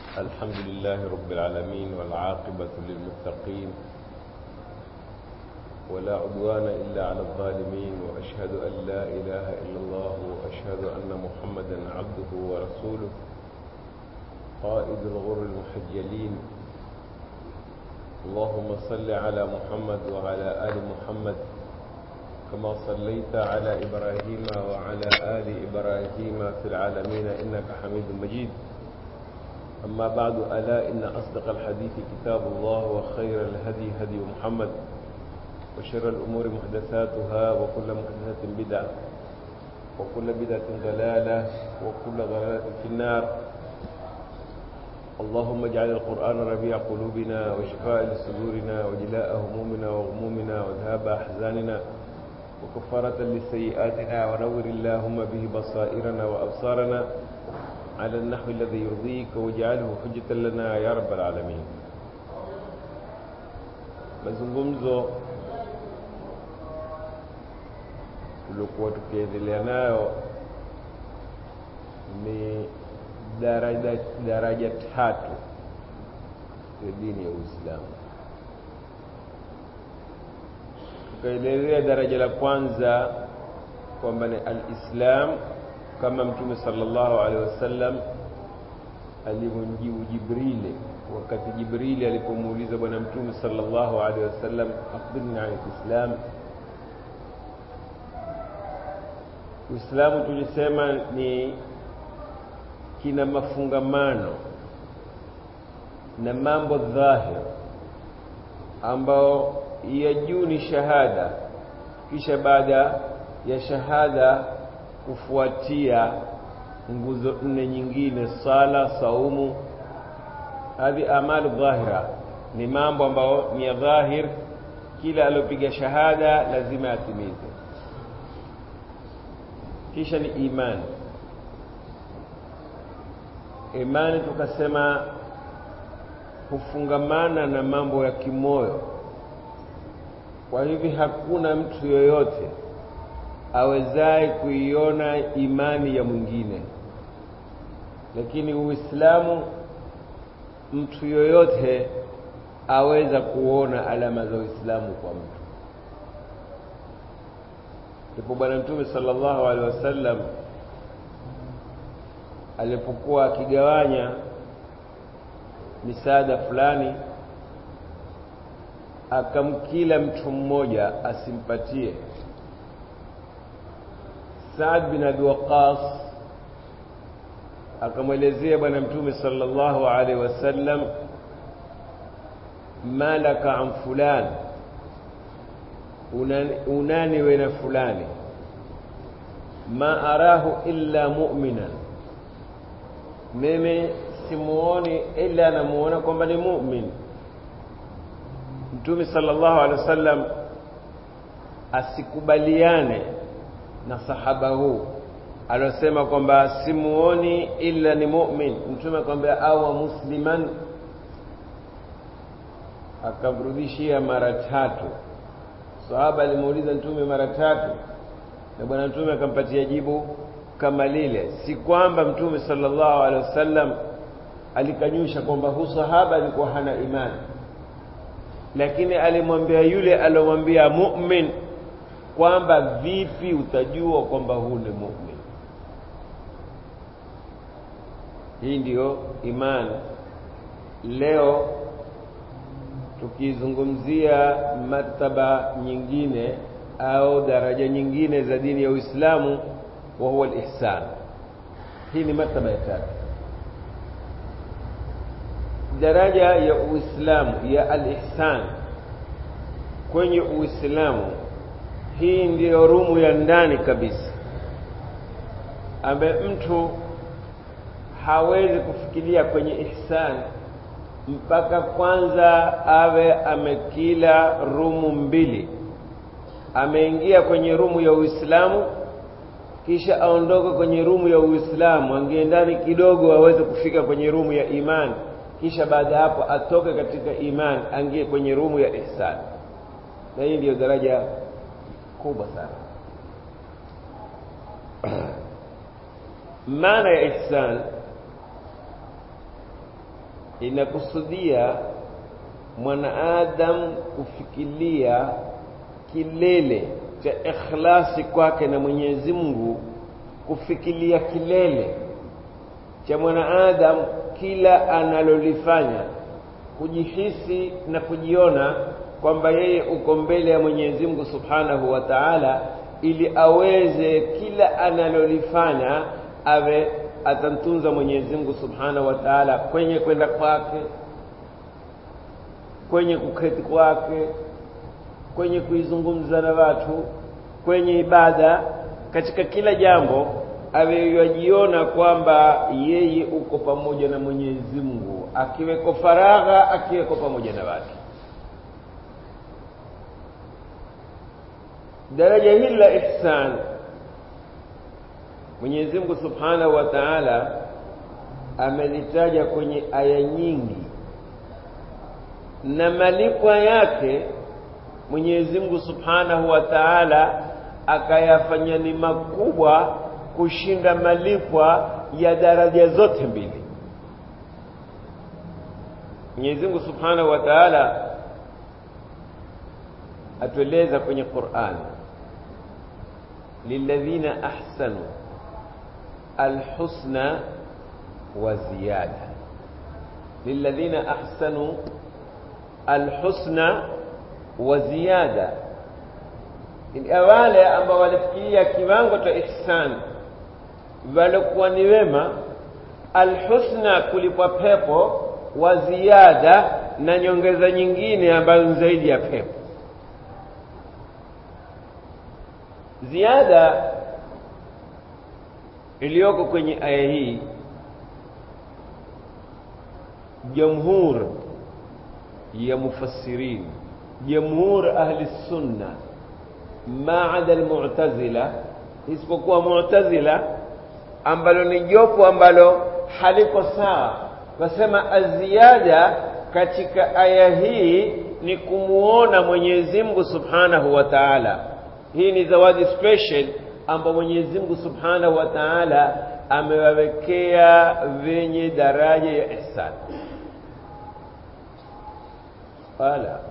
الحمد لله رب العالمين والعاقبة للمتقين ولا عدوان إلا على الظالمين وأشهد أن لا إله إلا الله وأشهد أن محمدا عبده ورسوله قائد الغر المحجلين اللهم صل على محمد وعلى آل محمد كما صليت على إبراهيم وعلى آل إبراهيم في العالمين إنك حميد مجيد أما بعد ألا إن أصدق الحديث كتاب الله وخير الهدي هدي محمد وشر الأمور محدثاتها وكل محدثة بدعة وكل بدعة ضلالة وكل ضلالة في النار اللهم اجعل القرآن ربيع قلوبنا وشفاء لصدورنا وجلاء همومنا وغمومنا وذهاب أحزاننا وكفارة لسيئاتنا ونور اللهم به بصائرنا وأبصارنا على النحو الذي يرضيك واجعله حجة لنا يا رب العالمين mazungumzo tuliokuwa tukiendelea nayo ni daraja, daraja tatu ya dini ya Uislamu. Tukaelezea daraja la kwanza kwamba ni al-Islam kama Mtume sallallahu alaihi wasallam alivyomjibu Jibrili wakati Jibrili alipomuuliza Bwana Mtume sallallahu alaihi wasallam, akhbirni an al-Islam. Uislamu tulisema ni kina mafungamano na mambo dhahir ambao ya juu ni shahada, kisha baada ya shahada kufuatia nguzo nne nyingine, sala, saumu. Hadhi amalu dhahira, ni mambo ambayo ni ya dhahir, kila aliopiga shahada lazima atimize. Kisha ni imani imani tukasema hufungamana na mambo ya kimoyo. Kwa hivi hakuna mtu yoyote awezaye kuiona imani ya mwingine, lakini Uislamu mtu yoyote aweza kuona alama za Uislamu kwa mtu. Ndipo Bwana Mtume sallallahu alaihi wasallam alipokuwa akigawanya misaada fulani, akamkila mtu mmoja asimpatie. Saad bin Abi Waqqas akamwelezea Bwana Mtume sallallahu alaihi wasallam, malaka an fulani, unani we na fulani, ma arahu illa mu'minan mimi simuoni ila anamuona kwamba ni mu'min. Mtume sallallahu alaihi wasallam asikubaliane na sahaba huu alosema kwamba simuoni ila ni mu'min. Mtume akamwambia awa musliman, akamrudishia mara tatu. Sahaba alimuuliza Mtume mara tatu, na bwana Mtume akampatia jibu kama lile. Si kwamba Mtume sallallahu alaihi wasallam alikanyusha kwamba hu sahaba alikuwa hana imani, lakini alimwambia yule alomwambia mu'min kwamba vipi utajua kwamba huu ni mu'min. Hii ndiyo imani. Leo tukizungumzia martaba nyingine au daraja nyingine za dini ya Uislamu wa huwa al-ihsan. Hii ni martaba ya tatu. Daraja ya Uislamu ya al-ihsan kwenye Uislamu, hii ndiyo rumu ya ndani kabisa, ambaye mtu hawezi kufikiria kwenye ihsan mpaka kwanza awe amekila rumu mbili, ameingia kwenye rumu ya Uislamu kisha aondoke kwenye rumu ya Uislamu, angie ndani kidogo aweze kufika kwenye rumu ya imani, kisha baada ya hapo atoke katika imani angie kwenye rumu ya ihsan. Na hii ndiyo daraja kubwa sana. maana ya ihsan inakusudia mwanaadamu kufikiria kilele cha ikhlasi kwake na Mwenyezi Mungu, kufikiria kilele cha mwanaadamu kila analolifanya, kujihisi na kujiona kwamba yeye uko mbele ya Mwenyezi Mungu Subhanahu wa Ta'ala, ili aweze kila analolifanya awe atamtunza Mwenyezi Mungu Subhanahu wa Ta'ala kwenye kwenda kwake, kwenye kuketi kwake, kwenye kuizungumza na watu, kwenye ibada, katika kila jambo awe yajiona kwamba yeye uko pamoja na Mwenyezi Mungu, akiweko faragha, akiweko pamoja na watu. Daraja hili la ihsan Mwenyezi Mungu Subhanahu wa Ta'ala amelitaja kwenye aya nyingi, na malipo yake Mwenyezi Mungu Subhanahu wa Ta'ala akayafanya ni makubwa kushinda malipwa ya daraja zote mbili. Mwenyezi Mungu Subhanahu wa Ta'ala atueleza kwenye Qur'an, lilladhina ahsanu alhusna wa ziyada, lilladhina ahsanu alhusna wa ziyada, wale ambao walifikiria kiwango cha ihsan walikuwa ni wema, alhusna, kulipwa pepo, wa ziada, na nyongeza nyingine ambayo ni zaidi ya pepo. Ziada iliyoko kwenye aya hii, jamhur ya mufassirin, jamhur ahli sunna maada almu'tazila, isipokuwa mu'tazila ambalo ni jopo ambalo haliko sawa, wasema aziada katika aya hii ni kumuona Mwenyezi Mungu Subhanahu wa Ta'ala. Hii ni zawadi special ambayo Mwenyezi Mungu Subhanahu wa Ta'ala amewawekea venye daraja ya ihsan. Wala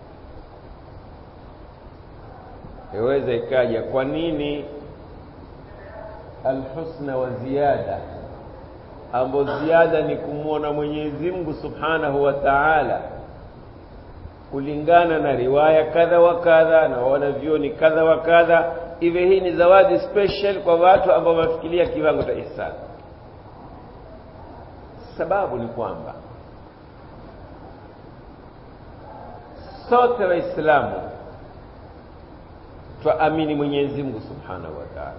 yaweza ikaja, kwa nini alhusna wa ziyada, ambayo ziada ni kumwona Mwenyezi Mungu Subhanahu wa Ta'ala kulingana na riwaya kadha wa kadha na wanavyoni kadha wa kadha, iwe hii ni zawadi special kwa watu ambao wamefikiria kiwango cha ihsan. Sababu ni kwamba sote Waislamu twaamini Mwenyezi Mungu Subhanahu wa Ta'ala,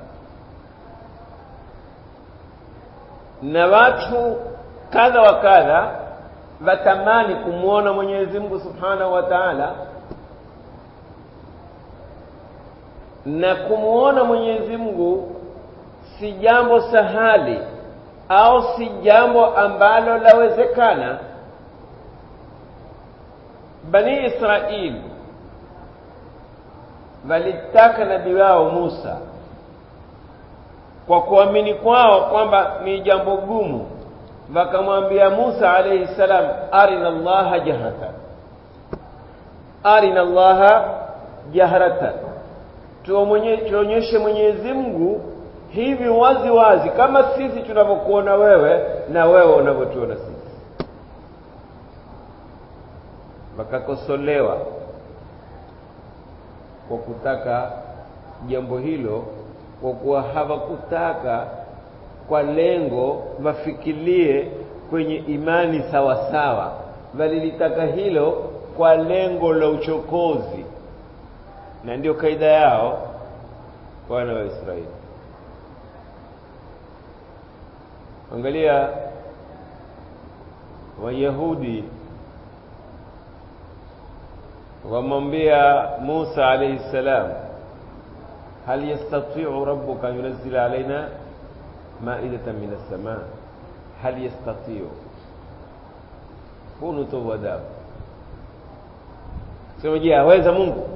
na watu kadha wa kadha watamani kumwona Mwenyezi Mungu Subhanahu wa Ta'ala, na kumwona Mwenyezi Mungu si jambo sahali au si jambo ambalo lawezekana. Bani Israili walitaka nabii wao Musa kwa kuamini kwao kwamba ni jambo gumu wakamwambia Musa alayhi salam, arina Allaha jahratan, arina Allaha jahratan, tuonyeshe Mwenyezi Mungu hivi wazi wazi, kama sisi tunavyokuona wewe na wewe unavyotuona sisi. Wakakosolewa kwa kutaka jambo hilo, kwa kuwa hawakutaka kwa lengo wafikirie kwenye imani sawa sawa, walilitaka hilo kwa lengo la uchokozi, na ndio kaida yao wana wa Israeli. Angalia Wayahudi wamwambia Musa alayhi salam, hal yastati'u rabbuka yunazzila alaina maidatan min as-samaa hal yastati'u. Huu ni utovu wa adabu. Sema, je, aweza Mungu?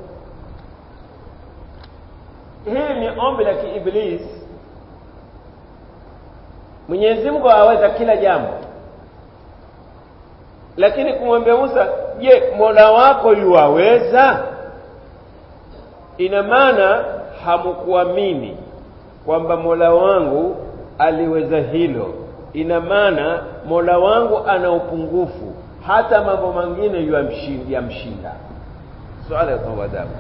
Hili ni ombi la kiiblis. Mwenyezi Mungu aweza kila jambo, lakini kumwambia Musa je Mola wako yuwaweza ina maana hamkuamini kwamba Mola wangu aliweza hilo ina maana Mola wangu ana upungufu hata mambo mengine yamshinda swala ya adabu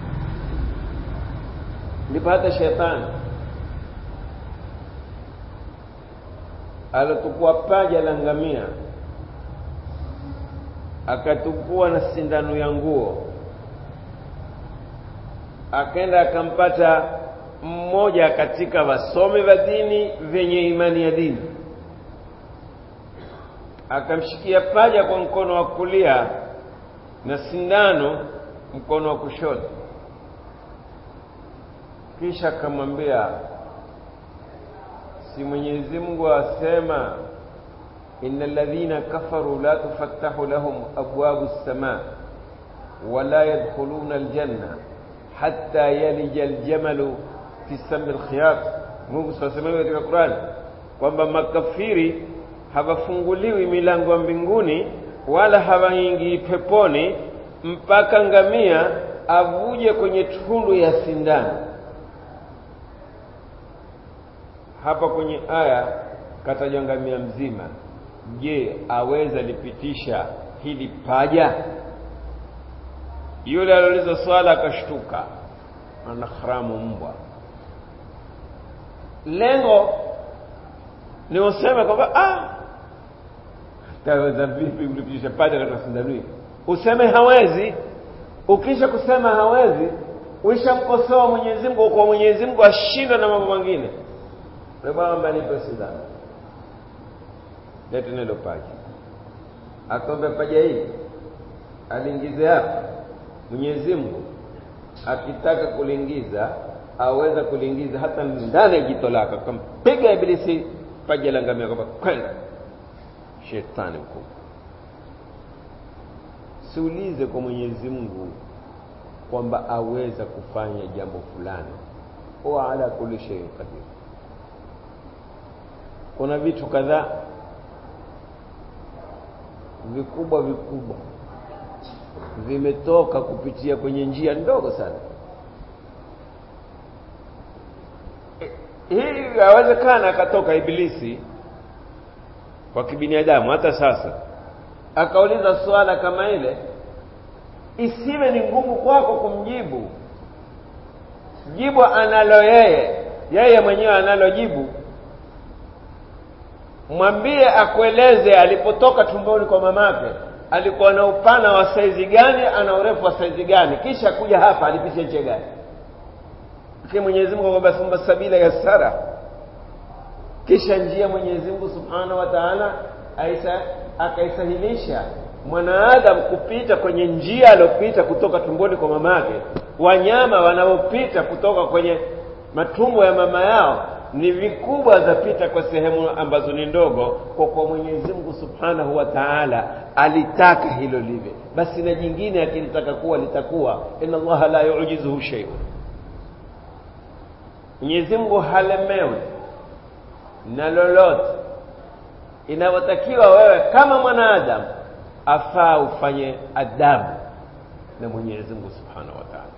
ndipo hata shetani alotukua paja la ngamia akatukua na sindano ya nguo akaenda akampata mmoja katika wasomi wa dini vyenye imani ya dini akamshikia paja kwa mkono wa kulia na sindano mkono wa kushoto kisha akamwambia si Mwenyezi Mungu asema innal ladhina kafaru la tufattahu lahum abwabu as-samaa wala yadkhuluna al-janna hatta yalija al-jamalu fi sammi al-khiyat Mungu sasema katika Qur'an kwamba makafiri hawafunguliwi milango ya mbinguni wala hawaingii peponi mpaka ngamia avuje kwenye tundu ya sindano hapa kwenye aya katajwa ngamia mzima je aweza lipitisha hili paja yule aliuliza swala akashtuka ana haramu mbwa lengo ni useme kwamba ah taweza vipi kulipitisha paja katika sindano hii useme hawezi ukisha kusema hawezi uishamkosoa Mwenyezi Mungu kwa Mwenyezi Mungu ashinda na mambo mengine bwana nipe sindano lete nilo paja akombe paja hii aliingize hapa Mwenyezi Mungu akitaka kuliingiza aweza kuliingiza hata ndani ya jito lako kampiga ibilisi paja la ngamia kwamba kwenda shetani mkubwa siulize kwa Mwenyezi Mungu kwamba aweza kufanya jambo fulani wa ala kulli shay'in qadir kuna vitu kadhaa vikubwa vikubwa vimetoka kupitia kwenye njia ndogo sana hii yawezekana akatoka ibilisi kwa kibinadamu hata sasa akauliza swala kama ile isiwe ni ngumu kwako kumjibu jibu analo yeye yeye mwenyewe analo jibu mwambie akueleze alipotoka tumboni kwa mamake alikuwa na upana wa saizi gani ana urefu wa saizi gani kisha kuja hapa alipitia nchi gani lakini Mwenyezi Mungu kwamba thumma sabila yassara kisha njia Mwenyezi Mungu Subhanahu wa Ta'ala aisa akaisahilisha mwanaadamu kupita kwenye njia aliyopita kutoka tumboni kwa mamake wanyama wanaopita kutoka kwenye matumbo ya mama yao ni vikubwa zapita kwa sehemu ambazo ni ndogo kwa kwa Mwenyezi Mungu Subhanahu wa Ta'ala alitaka hilo live basi na jingine akilitaka kuwa litakuwa inna Allaha la yu'jizuhu shay'un Mwenyezi Mungu halemewi na lolote inavyotakiwa wewe kama mwanadamu afaa ufanye adabu na Mwenyezi Mungu Subhanahu wa Ta'ala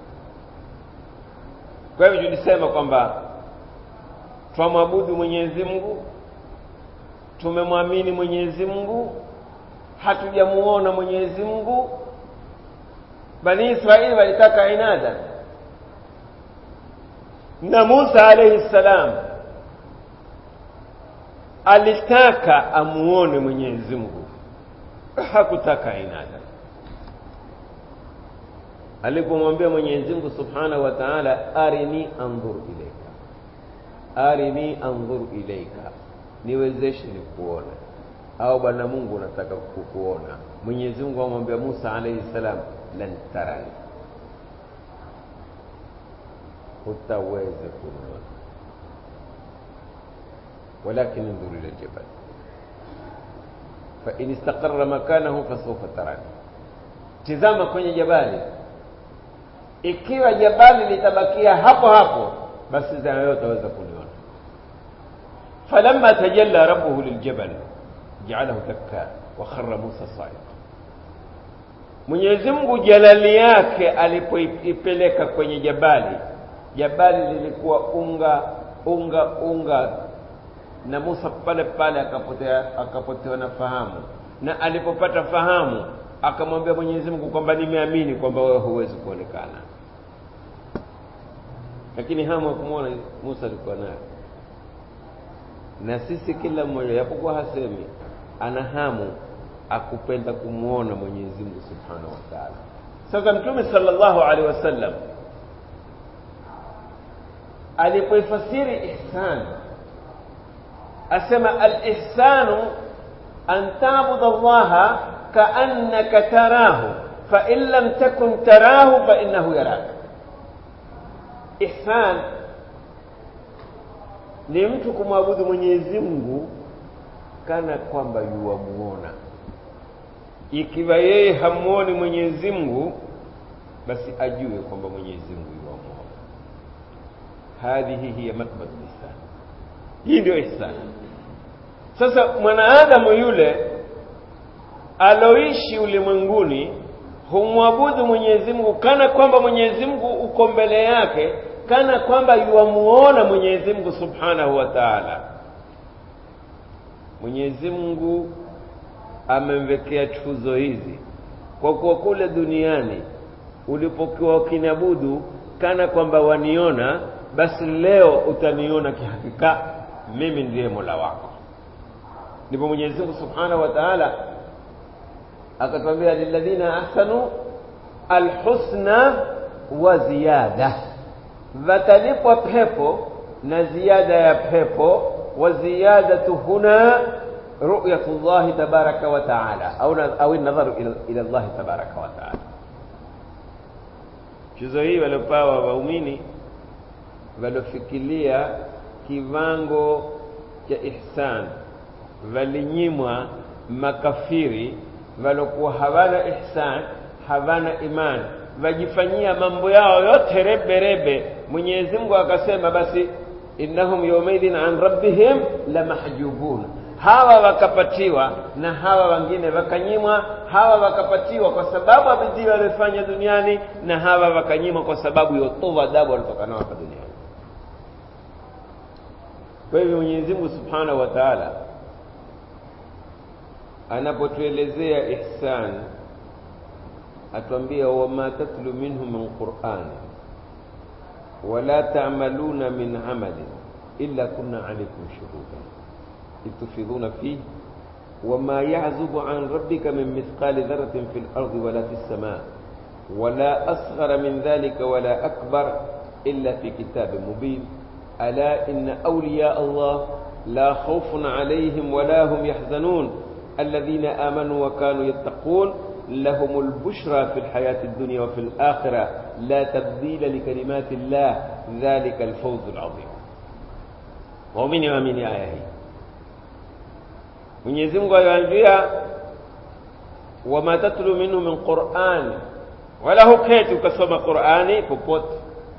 kwa hivyo tulisema kwamba twamwabudu Mwenyezi Mungu tumemwamini Mwenyezi Mungu hatujamuona Mwenyezi Mungu Bani Israeli walitaka inada na Musa alayhi salam alitaka amuone Mwenyezi Mungu hakutaka inada alipomwambia Mwenyezi Mungu Subhanahu wa Ta'ala arini anzur ilayka arini anzur ilayka niwezeshe nikuone au bwana Mungu nataka kukuona Mwenyezi Mungu amwambia Musa alayhi salam lan tarani hutaweza kuniona ولكن انظر الى الجبل فان استقر مكانه فسوف تراني tizama kwenye jabali ikiwa jabali litabakia hapo hapo basi wewe utaweza kuniona falamma tajalla rabbuhu liljabal ja'alahu dakka wa kharra Musa sa'iqa Mwenyezi Mungu jalali yake alipoipeleka kwenye jabali, jabali lilikuwa unga unga unga, na Musa pale pale akapotea akapotewa na fahamu, na alipopata fahamu akamwambia Mwenyezi Mungu kwamba nimeamini kwamba wewe huwezi kuonekana, lakini hamu ya kumwona Musa alikuwa nayo. Na sisi kila mmoja japokuwa hasemi, ana hamu akupenda kumwona Mwenyezi Mungu Subhanahu wa Ta'ala. Sasa Mtume sallallahu alaihi wasallam alipoifasiri ihsan asema al-ihsanu an ta'budu Allaha ka'annaka tarahu fa in lam takun tarahu fa innahu yarak. Ihsan ni mtu kumwabudu Mwenyezi Mungu kana kwamba yuwamuona ikiwa yeye hamuoni Mwenyezi Mungu basi ajue kwamba Mwenyezi Mungu yuwamuona. Hadhihi hiya matbatu ihsan, hii ndio ihsan. Sasa mwanaadamu yule aloishi ulimwenguni humwabudu Mwenyezi Mungu kana kwamba Mwenyezi Mungu uko mbele yake, kana kwamba yuwamuona Mwenyezi Mungu Subhanahu wa Ta'ala. Mwenyezi Mungu amemwekea tuzo hizi kwa kuwa kule duniani ulipokuwa ukiniabudu kana kwamba waniona, basi leo utaniona kihakika, mimi ndiye Mola wako. Ndipo Mwenyezi Mungu Subhanahu wa Ta'ala akatwambia, lilladhina ahsanu alhusna wa ziyada, vatalipwa pepo na ziada ya pepo, wa ziyadatu huna ru'yatu llahi tabaraka wa taala au au nadharu ila, ila llahi tabaraka wa taala. Tuzo hii waliopawa waumini waliofikilia kiwango cha ihsan, walinyimwa makafiri waliokuwa hawana ihsan, hawana imani, wajifanyia mambo yao yote rebe rebe. Mwenyezi Mungu akasema basi, innahum yawmaidhin an rabbihim la mahjubun hawa wakapatiwa na hawa wengine wakanyimwa. Hawa wakapatiwa kwa sababu ya bidii waliofanya duniani, na hawa wakanyimwa kwa sababu ya utovu adabu walitoka nao hapa duniani. Kwa hivyo Mwenyezi Mungu Subhanahu wa Ta'ala anapotuelezea ihsan, atuambia wama tatlu minhu min Qur'an wala ta'maluna min amalin illa kunna alaykum shuhudan تفيضون فيه وما يعزب عن ربك من مثقال ذرة في الأرض ولا في السماء ولا أصغر من ذلك ولا أكبر إلا في كتاب مبين ألا إن أولياء الله لا خوف عليهم ولا هم يحزنون الذين آمنوا وكانوا يتقون لهم البشرى في الحياة الدنيا وفي الآخرة لا تبديل لكلمات الله ذلك الفوز العظيم ومن يؤمن آيه Mwenyezi Mungu aliwaambia wama tatlu minhu min Qur'an, wala huketi ukasoma Qur'ani popote,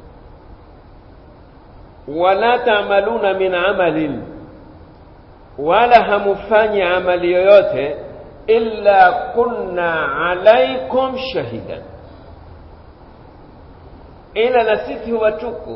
wala taamaluna min amalin, wala hamufanyi amali yoyote, illa kunna alaikum shahidan, ila na sisi huwa tuko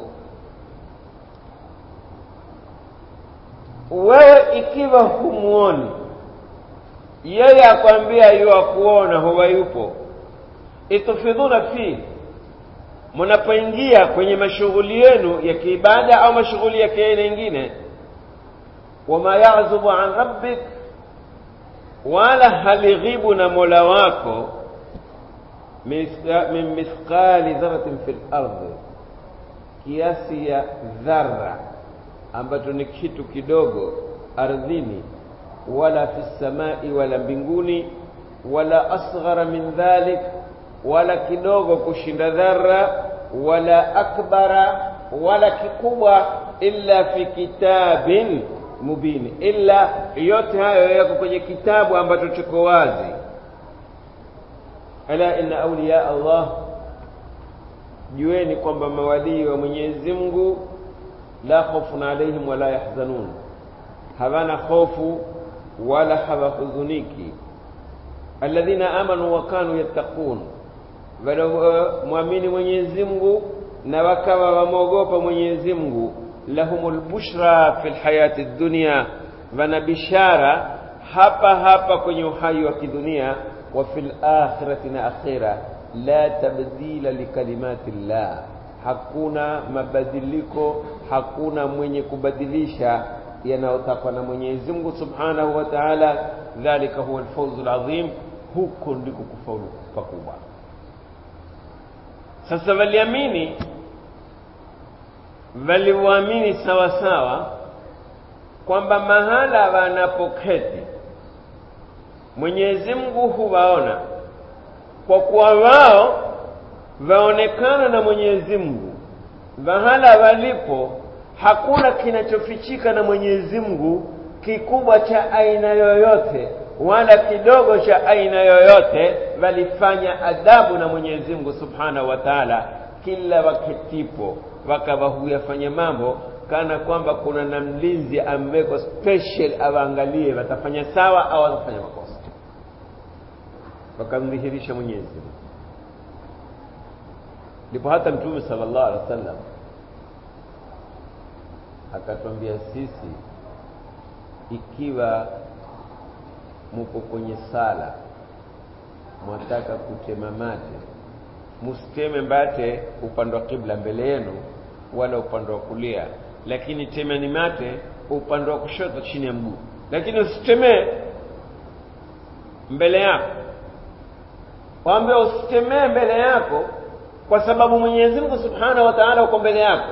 wewe ikiwa humuoni yeye akwambia yuwa kuona huwa yupo itufidhuna fi mnapoingia kwenye mashughuli yenu ya kiibada au mashughuli ya kiaina ingine wama yazubu an rabbik wala halighibu na mola wako min mithqali dharatin fi lardhi kiasi ya dhara ambacho ni kitu kidogo ardhini, wala fi samai, wala mbinguni, wala asghara min dhalik, wala kidogo kushinda dhara, wala akbara, wala kikubwa, illa fi kitabin mubin, illa yote hayo yako kwenye kitabu ambacho chiko wazi. Ala inna awliya Allah, jueni kwamba mawalii wa Mwenyezi Mungu la khawfun alaihim wala yahzanun, hawana hofu wala hawahuzuniki. alladhina amanu wa kanu yattaqun walomwamini Mwenyezi Mungu na wakawa wamwogopa Mwenyezi Mungu lahumul bushra fil hayati dunya wana bishara hapa hapa kwenye uhai wa kidunia wa fil akhirati na akhira la tabdila likalimati llah hakuna mabadiliko hakuna mwenye kubadilisha yanayotakwa na Mwenyezi Mungu Subhanahu wa Ta'ala dhalika huwa alfawzu alazim huko ndiko kufaulu pakubwa sasa waliamini waliuamini sawa sawa kwamba mahala wanapoketi Mwenyezi Mungu huwaona kwa kuwa wao waonekana na Mwenyezi Mungu mahala walipo hakuna kinachofichika na Mwenyezi Mungu kikubwa cha aina yoyote wala kidogo cha aina yoyote walifanya adabu na Mwenyezi Mungu Subhanahu wa Ta'ala kila waketipo wakawa huyafanya mambo kana kwamba kuna na mlinzi amewekwa special awaangalie watafanya sawa au watafanya makosa wakamdhihirisha Mwenyezi Mungu ndipo hata Mtume sallallahu alaihi wasallam akatwambia sisi ikiwa muko kwenye sala mwataka kutema mate msiteme mbate upande wa kibla mbele yenu wala upande wa kulia lakini temeni mate upande wa kushoto chini ya mguu lakini usitemee mbele yako waambie usitemee mbele yako kwa sababu Mwenyezi Mungu Subhanahu wa Ta'ala uko mbele yako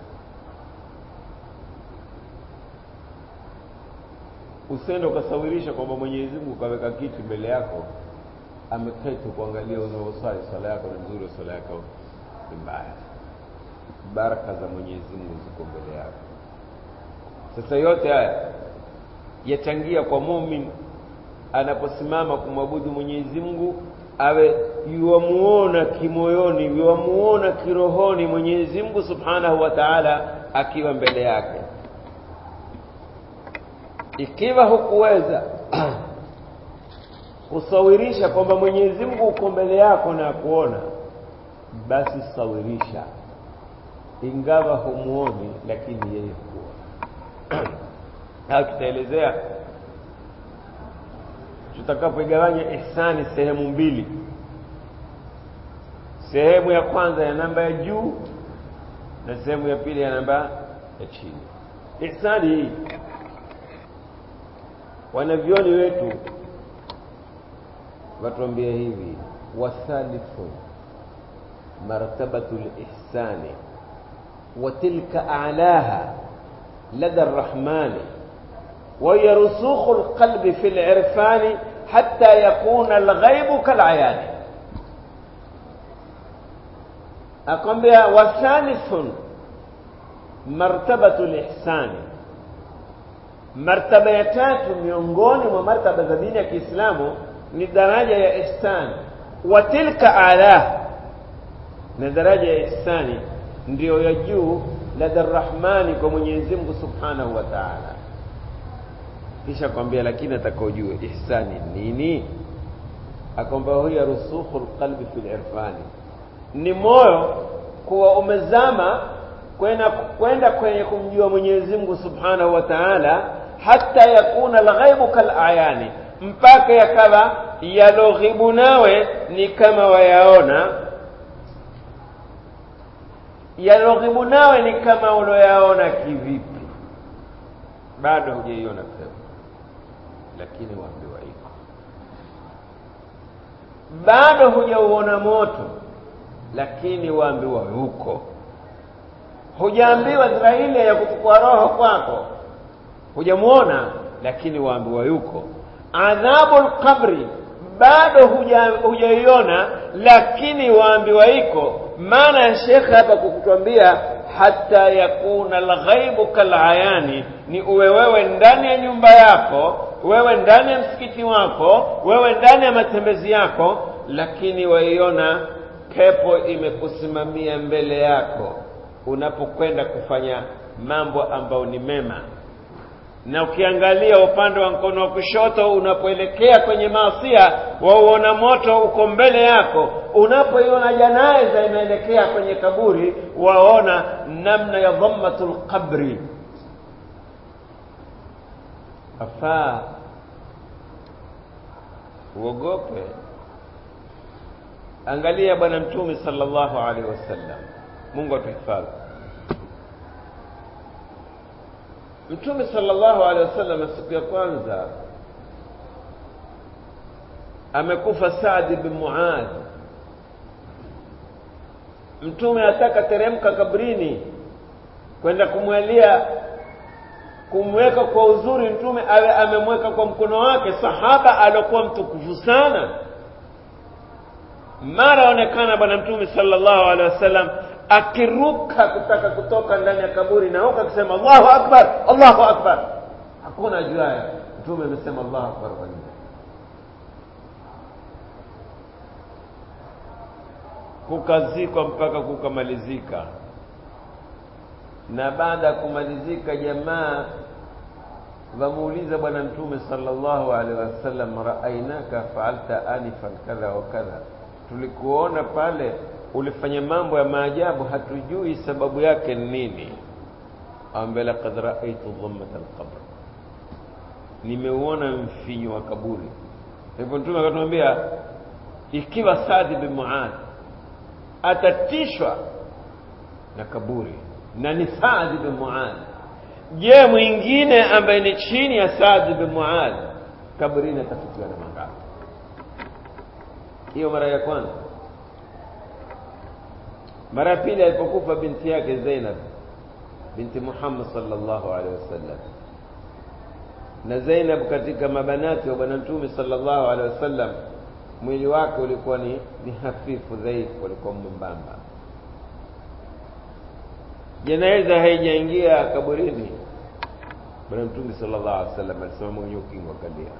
usende ukasawirisha kwamba Mwenyezi Mungu kaweka kiti mbele yako ameketi kuangalia unaosali swala yako ni nzuri swala yako ni mbaya baraka za Mwenyezi Mungu ziko mbele yako sasa yote haya yachangia kwa mumin anaposimama kumwabudu Mwenyezi Mungu awe yuwamuona kimoyoni yuwamuona kirohoni Mwenyezi Mungu Subhanahu wa Ta'ala akiwa mbele yake ikiwa hukuweza kusawirisha kwamba Mwenyezi Mungu uko mbele yako na kuona basi sawirisha ingawa humuoni lakini yeye huona au tutaelezea tutakapoigawanya ihsani sehemu mbili sehemu ya kwanza ya namba ya juu na sehemu ya pili ya namba ya chini ihsani hii wanavyoni wetu watuambia hivi wathalithu martabatu lihsani وتلك أعلاها لدى الرحمن وهي رسوخ القلب في العرفان حتى يكون الغيب كالعيان أقوم بها وثالث مرتبة الإحسان martaba ya tatu miongoni mwa martaba za dini ya Kiislamu ni daraja ya ihsan wa tilka ala na daraja ya ihsani ndiyo ya juu ladha rahmani kwa Mwenyezi Mungu Subhanahu wa Ta'ala kisha kwambia lakini atakaojue ihsani nini akwamba huya rusukhul qalbi fil irfani ni moyo kuwa umezama kwenda kwenda kwenye kumjua Mwenyezi Mungu Subhanahu wa Ta'ala hata yakuna alghaibu kalayani mpaka yakawa yaloghibu nawe ni kama wayaona yaloghibu nawe ni kama uloyaona kivipi bado hujaiona pepo lakini waambiwa iko bado hujauona moto lakini waambiwa yuko hujaambiwa dhira ile ya kuchukua roho kwako hujamuona lakini waambiwa yuko adhabul qabri bado hujaiona lakini waambiwa iko maana ya shekhe hapa kukutwambia hata yakuna alghaibu kalayani ni uwe wewe ndani ya nyumba yako wewe ndani ya msikiti wako wewe ndani ya matembezi yako lakini waiona pepo imekusimamia mbele yako unapokwenda kufanya mambo ambayo ni mema na ukiangalia upande wa mkono wa kushoto unapoelekea kwenye maasia wauona moto uko mbele yako unapoiona janaiza inaelekea kwenye kaburi waona namna ya dhammatul qabri afaa uogope angalia bwana mtume sallallahu alaihi wasallam mungu atuhifadhi mtume sallallahu alaihi wasallam siku ya kwanza amekufa Saad bin Muadh mtume ataka teremka kabrini kwenda kumwalia kumweka kwa uzuri mtume awe amemweka kwa mkono wake sahaba aliokuwa mtukufu sana mara onekana bwana mtume sallallahu alaihi wasallam akiruka kutaka kutoka ndani ya kaburi na huko akisema Allahu akbar Allahu akbar hakuna juaya mtume amesema Allahu akbar kwa nini kukazikwa mpaka kukamalizika na baada ya kumalizika jamaa wamuuliza bwana mtume sallallahu alaihi wasallam raainaka faalta anifan kadha wa kadha tulikuona pale ulifanya mambo ya maajabu hatujui sababu yake ni nini ambe laqad raaitu dhammat alqabr nimeuona mfinyo wa kaburi hivyo mtume akatuambia ikiwa Saad bin Muadh atatishwa na kaburi na ni Saad bin Muadh je mwingine ambaye ni chini ya Saad bin Muadh kaburini atafikiwa na mangapi hiyo mara ya kwanza mara ya pili alipokufa binti yake Zainab binti Muhammad sallallahu alaihi wasallam na Zainab katika mabanati wa bwana mtume sallallahu alaihi wasallam mwili wake ulikuwa ni, ni hafifu dhaifu ulikuwa mwembamba jeneza haijaingia kaburini bwana mtume sallallahu alaihi wasallam alisimama kwenye ukingo akalia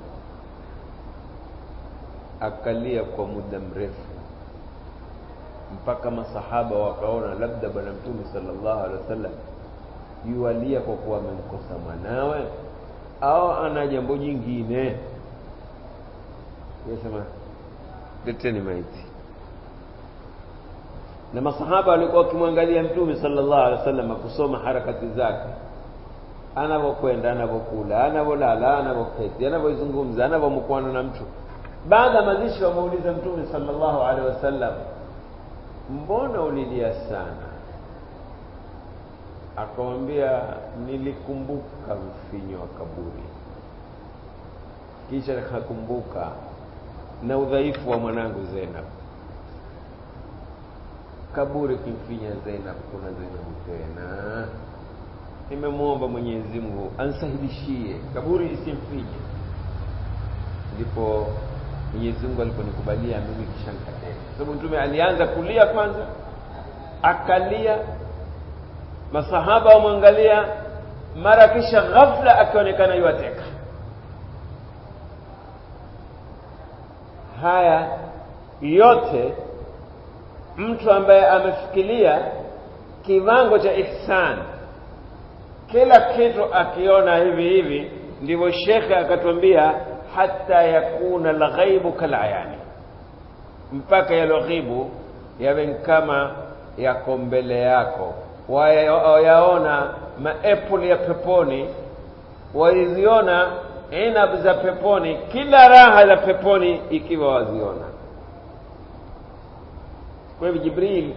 akalia kwa muda mrefu mpaka masahaba wakaona labda bwana mtume sallallahu alaihi wasallam yualia kwa kuwa amemkosa mwanawe au ana jambo jingine yasema leteni maiti na masahaba walikuwa wakimwangalia mtume sallallahu alaihi wasallam kusoma harakati zake anavyokwenda anavyokula anavyolala anavyoketi anavyozungumza anavyomkwana na mtu baada ya mazishi wamuuliza mtume sallallahu alaihi wasallam mbona ulilia sana akamwambia nilikumbuka mfinyo wa kaburi kisha nikakumbuka na udhaifu wa mwanangu Zainab kaburi kimfinya Zainab kuna Zainab tena nimemwomba Mwenyezi Mungu ansahilishie kaburi isimfinye ndipo Mwenyezi Mungu aliponikubalia mimi kisha nikateka sababu mtume alianza kulia kwanza akalia masahaba wamwangalia mara kisha ghafla akionekana yuateka haya yote mtu ambaye amefikiria kiwango cha ihsan kila kitu akiona hivi hivi ndivyo shekhe akatwambia hata yakuna alghaibu kalayani mpaka yalo ghibu yawe kama yako mbele yako wayaona maepuli ya peponi waziona inab za peponi kila raha za peponi ikiwa waziona kwa hivyo jibril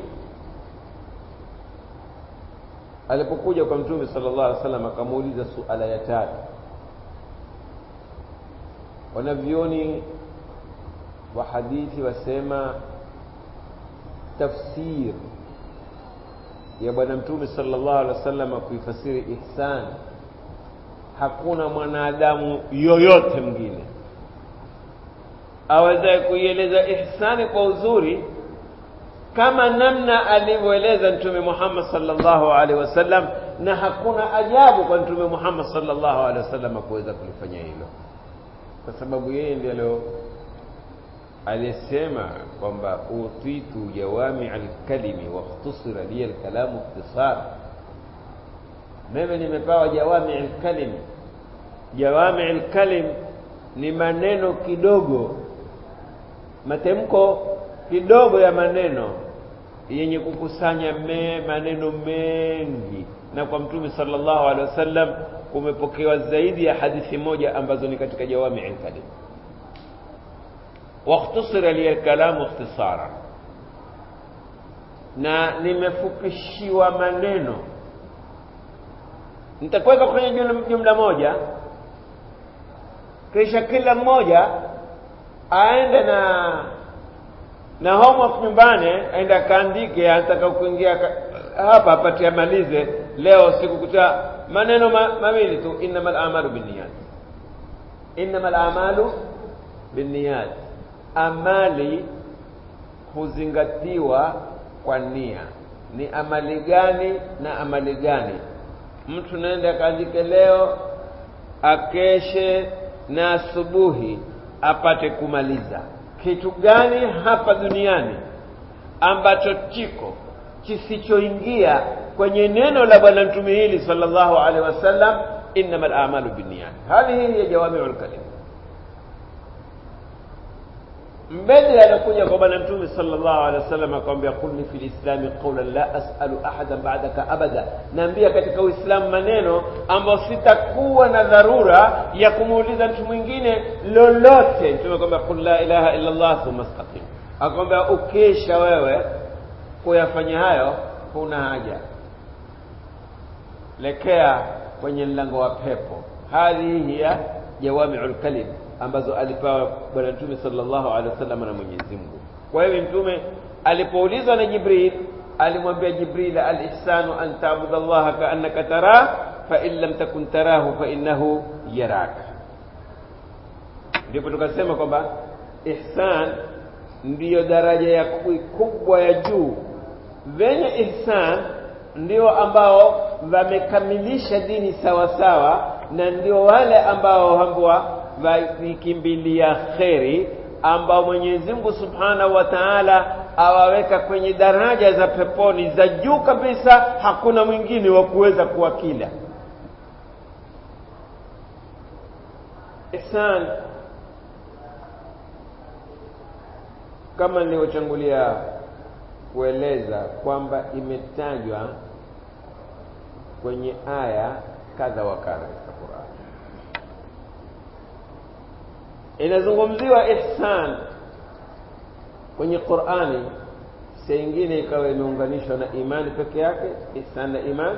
alipokuja kwa mtume sallallahu alaihi wasallam akamuuliza suala ya tatu wanavyoni wa hadithi wasema tafsir ya bwana mtume sallallahu alaihi wasallam kuifasiri ihsan hakuna mwanadamu yoyote mwingine awezaye kuieleza ihsani kwa uzuri kama namna alivyoeleza mtume Muhammad sallallahu alaihi wasallam na hakuna ajabu kwa mtume Muhammad sallallahu alaihi wasallam kuweza kulifanya hilo kwa sababu yeye ndiye alio alisema kwamba utitu jawami alkalimi wa ikhtusira li alkalamu ikhtisar mimi nimepewa jawami alkalimi jawami alkalim ni maneno kidogo matemko kidogo ya maneno yenye kukusanya me, maneno mengi na kwa mtume sallallahu alaihi wasallam kumepokewa zaidi ya hadithi moja ambazo ni katika jawami alkalim wakhtusira li alkalamu ikhtisara na nimefupishiwa maneno nitakuweka kwenye jumla, jumla moja kisha kila mmoja aende na na homework nyumbani aende akaandike anataka kuingia hapa apate amalize leo sikukuta maneno ma, mawili tu innamal a'malu binniyat innamal a'malu binniyat amali huzingatiwa kwa nia ni amali gani na amali gani mtu naenda akaandike leo akeshe na asubuhi apate kumaliza kitu gani hapa duniani ambacho chiko kisichoingia kwenye neno la bwana mtume hili sallallahu alaihi wasallam innamal a'malu binniyat hadhihi hiya jawami'ul kalim mbele anakuja kwa bwana mtume sallallahu alaihi wasallam akamwambia kulni fil islami qawlan la as'alu ahadan ba'daka abada naambia katika uislamu maneno ambayo sitakuwa na dharura ya kumuuliza mtu mwingine lolote mtume akamwambia qul la ilaha illa allah thumma istaqim akamwambia ukesha wewe kuyafanya hayo huna haja lekea kwenye mlango wa pepo hadhihi hiya jawami'ul kalim ambazo alipewa bwana mtume sallallahu alaihi wasallam na Mwenyezi Mungu. Kwa hiyo mtume alipoulizwa na Jibril alimwambia Jibril al-ihsanu an ta'budu Allah ka'annaka tarah fa in lam takun tarahu fa innahu yaraka. Ndipo tukasema kwamba ihsan ndiyo daraja ya kubwa ya juu. Venye ihsan ndio ambao wamekamilisha dini sawa sawa na ndio wale ambao hambwa wakikimbilia kheri ambao Mwenyezi Mungu Subhanahu wa Ta'ala awaweka kwenye daraja za peponi za juu kabisa, hakuna mwingine wa kuweza kuwakila. Ihsan kama nilivyochangulia kueleza kwamba imetajwa kwenye aya kadha wa kadha katika Qur'an. inazungumziwa ihsan kwenye Qur'ani saa ingine ikawa imeunganishwa na imani peke yake ihsan na imani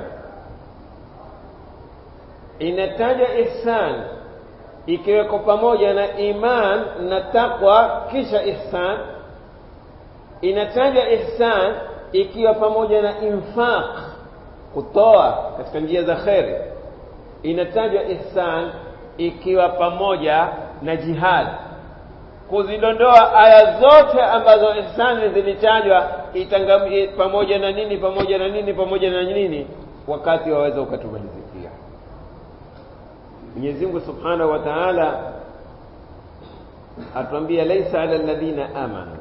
inataja ihsan ikiweko pamoja na iman na taqwa kisha ihsan inataja ihsan ikiwa pamoja na infaq kutoa katika njia za kheri inatajwa ihsan ikiwa pamoja na jihad kuzidondoa aya zote ambazo ihsani zilitajwa itangamie pamoja na nini pamoja na nini pamoja na nini wakati waweza ukatumalizikia Mwenyezi Mungu Subhanahu wa Ta'ala atuambia laisa ala alladhina amanu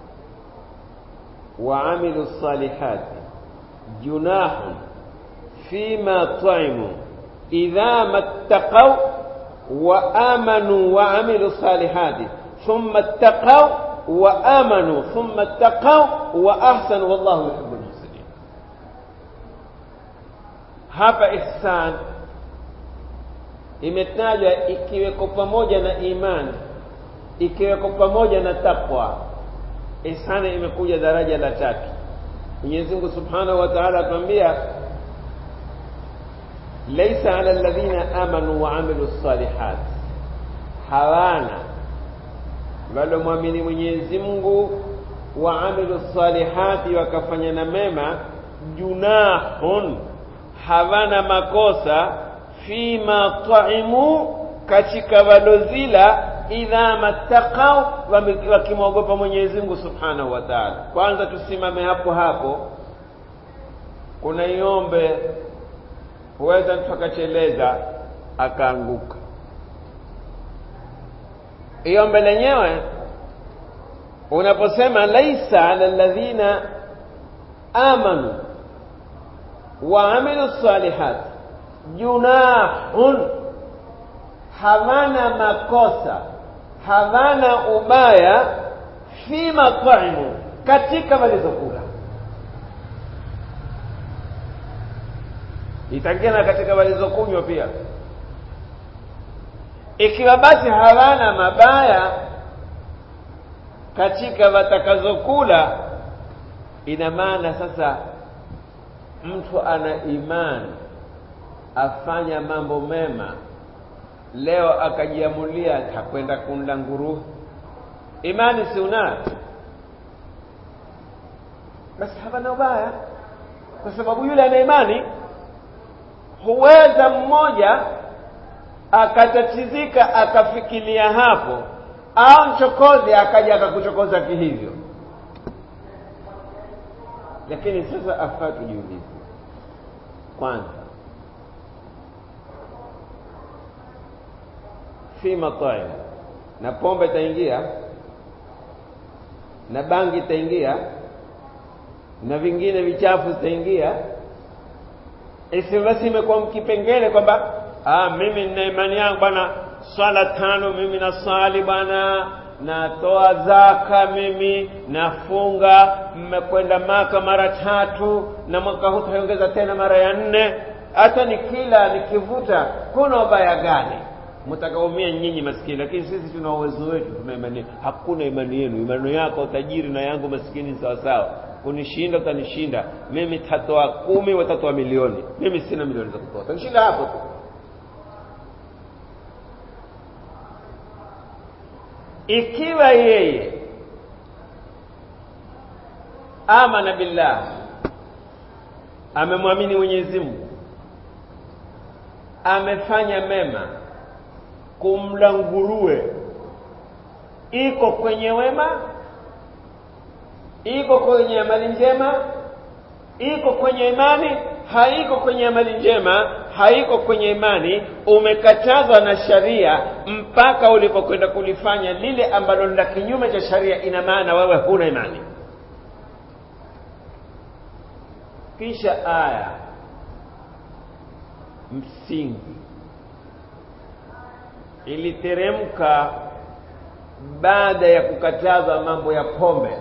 wa amilu salihati junahun fima ta'imu idha mattaqaw وآمنوا وعملوا الصالحات ثم اتقوا وآمنوا ثم اتقوا وأحسنوا والله يحب المحسنين hapa ihsan imetajwa ikiweko pamoja na imani ikiweko pamoja na takwa ihsani imekuja daraja la tatu Mwenyezi Mungu Subhanahu wa Ta'ala atuambia laisa ala alladhina amanu wa amilu salihat hawana walomwamini Mwenyezi Mungu wa amilu salihati wakafanya na mema junahun hawana makosa fima taimu katika walozila idha mattaqau wakimwogopa Mwenyezi Mungu Subhanahu wa Ta'ala kwanza tusimame hapo hapo kuna iombe huweza mtu akacheleza akaanguka iombe lenyewe unaposema laisa ala alladhina amanu wa amilu salihat junahun hawana makosa hawana ubaya fi mataimu katika walizokula itaingia na katika walizokunywa pia ikiwa basi hawana mabaya katika watakazokula ina maana sasa mtu ana imani afanya mambo mema leo akajiamulia takwenda kunda nguruwe imani si unayo basi hapana ubaya kwa sababu yule ana imani huweza mmoja akatatizika akafikiria hapo au mchokozi akaja akakuchokoza kihivyo lakini sasa afaa tujiulize kwanza fi mataim na pombe itaingia na bangi itaingia na vingine vichafu zitaingia isi basi imekuwa mkipengele kwamba ah, mimi nina imani yangu bwana swala tano mimi naswali bwana natoa zaka mimi nafunga mmekwenda maka mara tatu na mwaka huu taongeza tena mara ya nne hata nikila nikivuta kuna ubaya gani mtakaumia nyinyi maskini lakini sisi tuna uwezo wetu tuna imani hakuna imani yenu imani yako tajiri na yangu maskini sawa sawa kunishinda utanishinda mimi tatoa kumi watatoa milioni mimi sina milioni za kutoa utanishinda hapo tu ikiwa yeye amana billah amemwamini Mwenyezi Mungu amefanya mema kumla nguruwe iko kwenye wema iko kwenye amali njema iko kwenye imani haiko kwenye amali njema haiko kwenye imani umekatazwa na sharia mpaka ulipokwenda kulifanya lile ambalo la kinyume cha sharia ina maana wewe huna imani kisha aya msingi iliteremka baada ya kukatazwa mambo ya pombe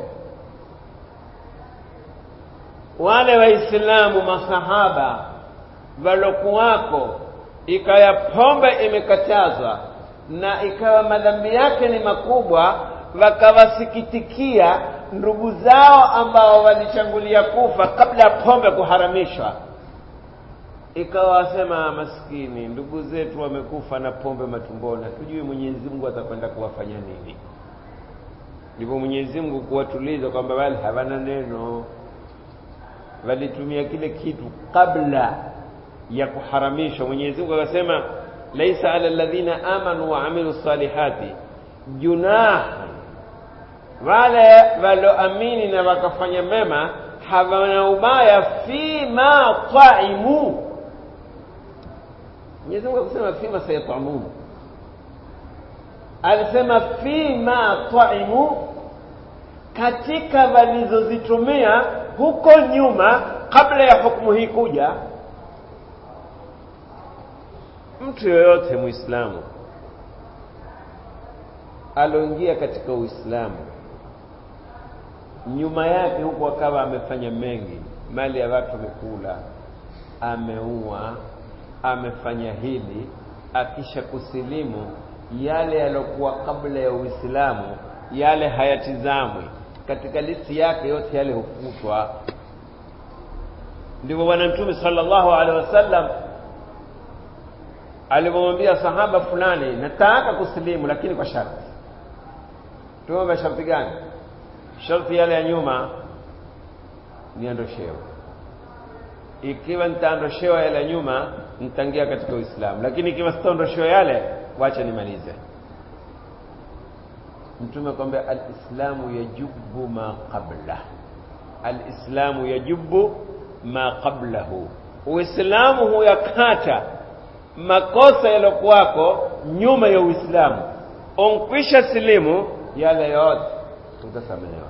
wale waislamu masahaba walokuwako ikaya pombe imekatazwa na ikawa madhambi yake ni makubwa wakawasikitikia ndugu zao ambao walichangulia kufa kabla ya pombe kuharamishwa ikawa wasema maskini ndugu zetu wamekufa na pombe matumboni hatujui mwenyezi mungu atakwenda kuwafanya nini ndipo mwenyezi mungu kuwatuliza kwamba wale hawana neno walitumia kile kitu kabla ya kuharamishwa mwenyezi mungu akasema laisa ala alladhina amanu wa amilu salihati junah wale walioamini na wakafanya mema hawana ubaya fima taimu mwenyezi mungu akusema fima sayatamun alisema fima taimu katika walizozitumia huko nyuma kabla ya hukumu hii kuja mtu yoyote muislamu aloingia katika uislamu nyuma yake huku akawa amefanya mengi mali ya watu amekula ameua amefanya hili akisha kusilimu yale yalokuwa kabla ya uislamu yale hayatizamwi katika listi yake yote yale hufutwa ndivyo bwana mtume sallallahu alaihi wasallam alivyomwambia sahaba fulani nataka kusilimu lakini kwa sharti tuombe sharti gani sharti yale ya nyuma niondoshewe ikiwa nitaondoshewa yale ya nyuma nitaingia katika uislamu lakini ikiwa sitaondoshewa yale wacha nimalize mtume kwambia alislamu yajubu ma qabla alislamu yajubu ma qablahu uislamu huyakata makosa yalokuwako nyuma ya uislamu unkwisha silimu yale yote utasamehewa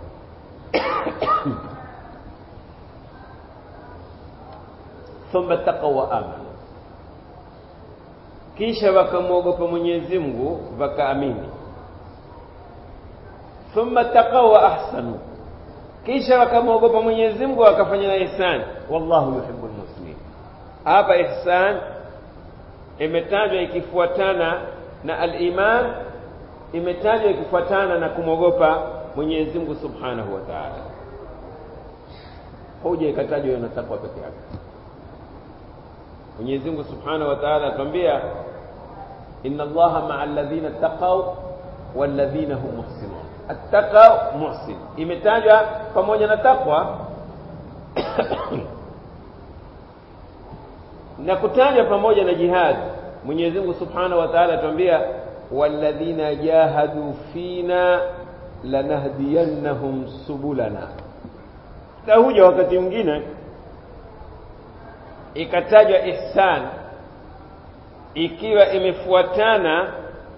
thumma taqa wa amanu kisha wakamwogopa Mwenyezi Mungu wakaamini thumma taqaw wa ahsanu kisha wakamwogopa Mwenyezi Mungu wakafanya na ihsan wallahu yuhibbul muslimin hapa ihsan imetajwa ikifuatana na al-iman imetajwa ikifuatana na kumwogopa Mwenyezi Mungu Subhanahu wa Ta'ala hoja ikatajwa na takwa peke yake Mwenyezi Mungu Subhanahu wa Ta'ala atuambia inna Allaha ma'a alladhina taqaw walladhina hum muhsinun attaqwa muhsin imetajwa pamoja na takwa na kutajwa pamoja na jihad Mwenyezi Mungu Subhanahu wa Ta'ala atuambia walladhina jahadu fina lanahdiyannahum subulana tahuja wakati mwingine ikatajwa ihsan ikiwa imefuatana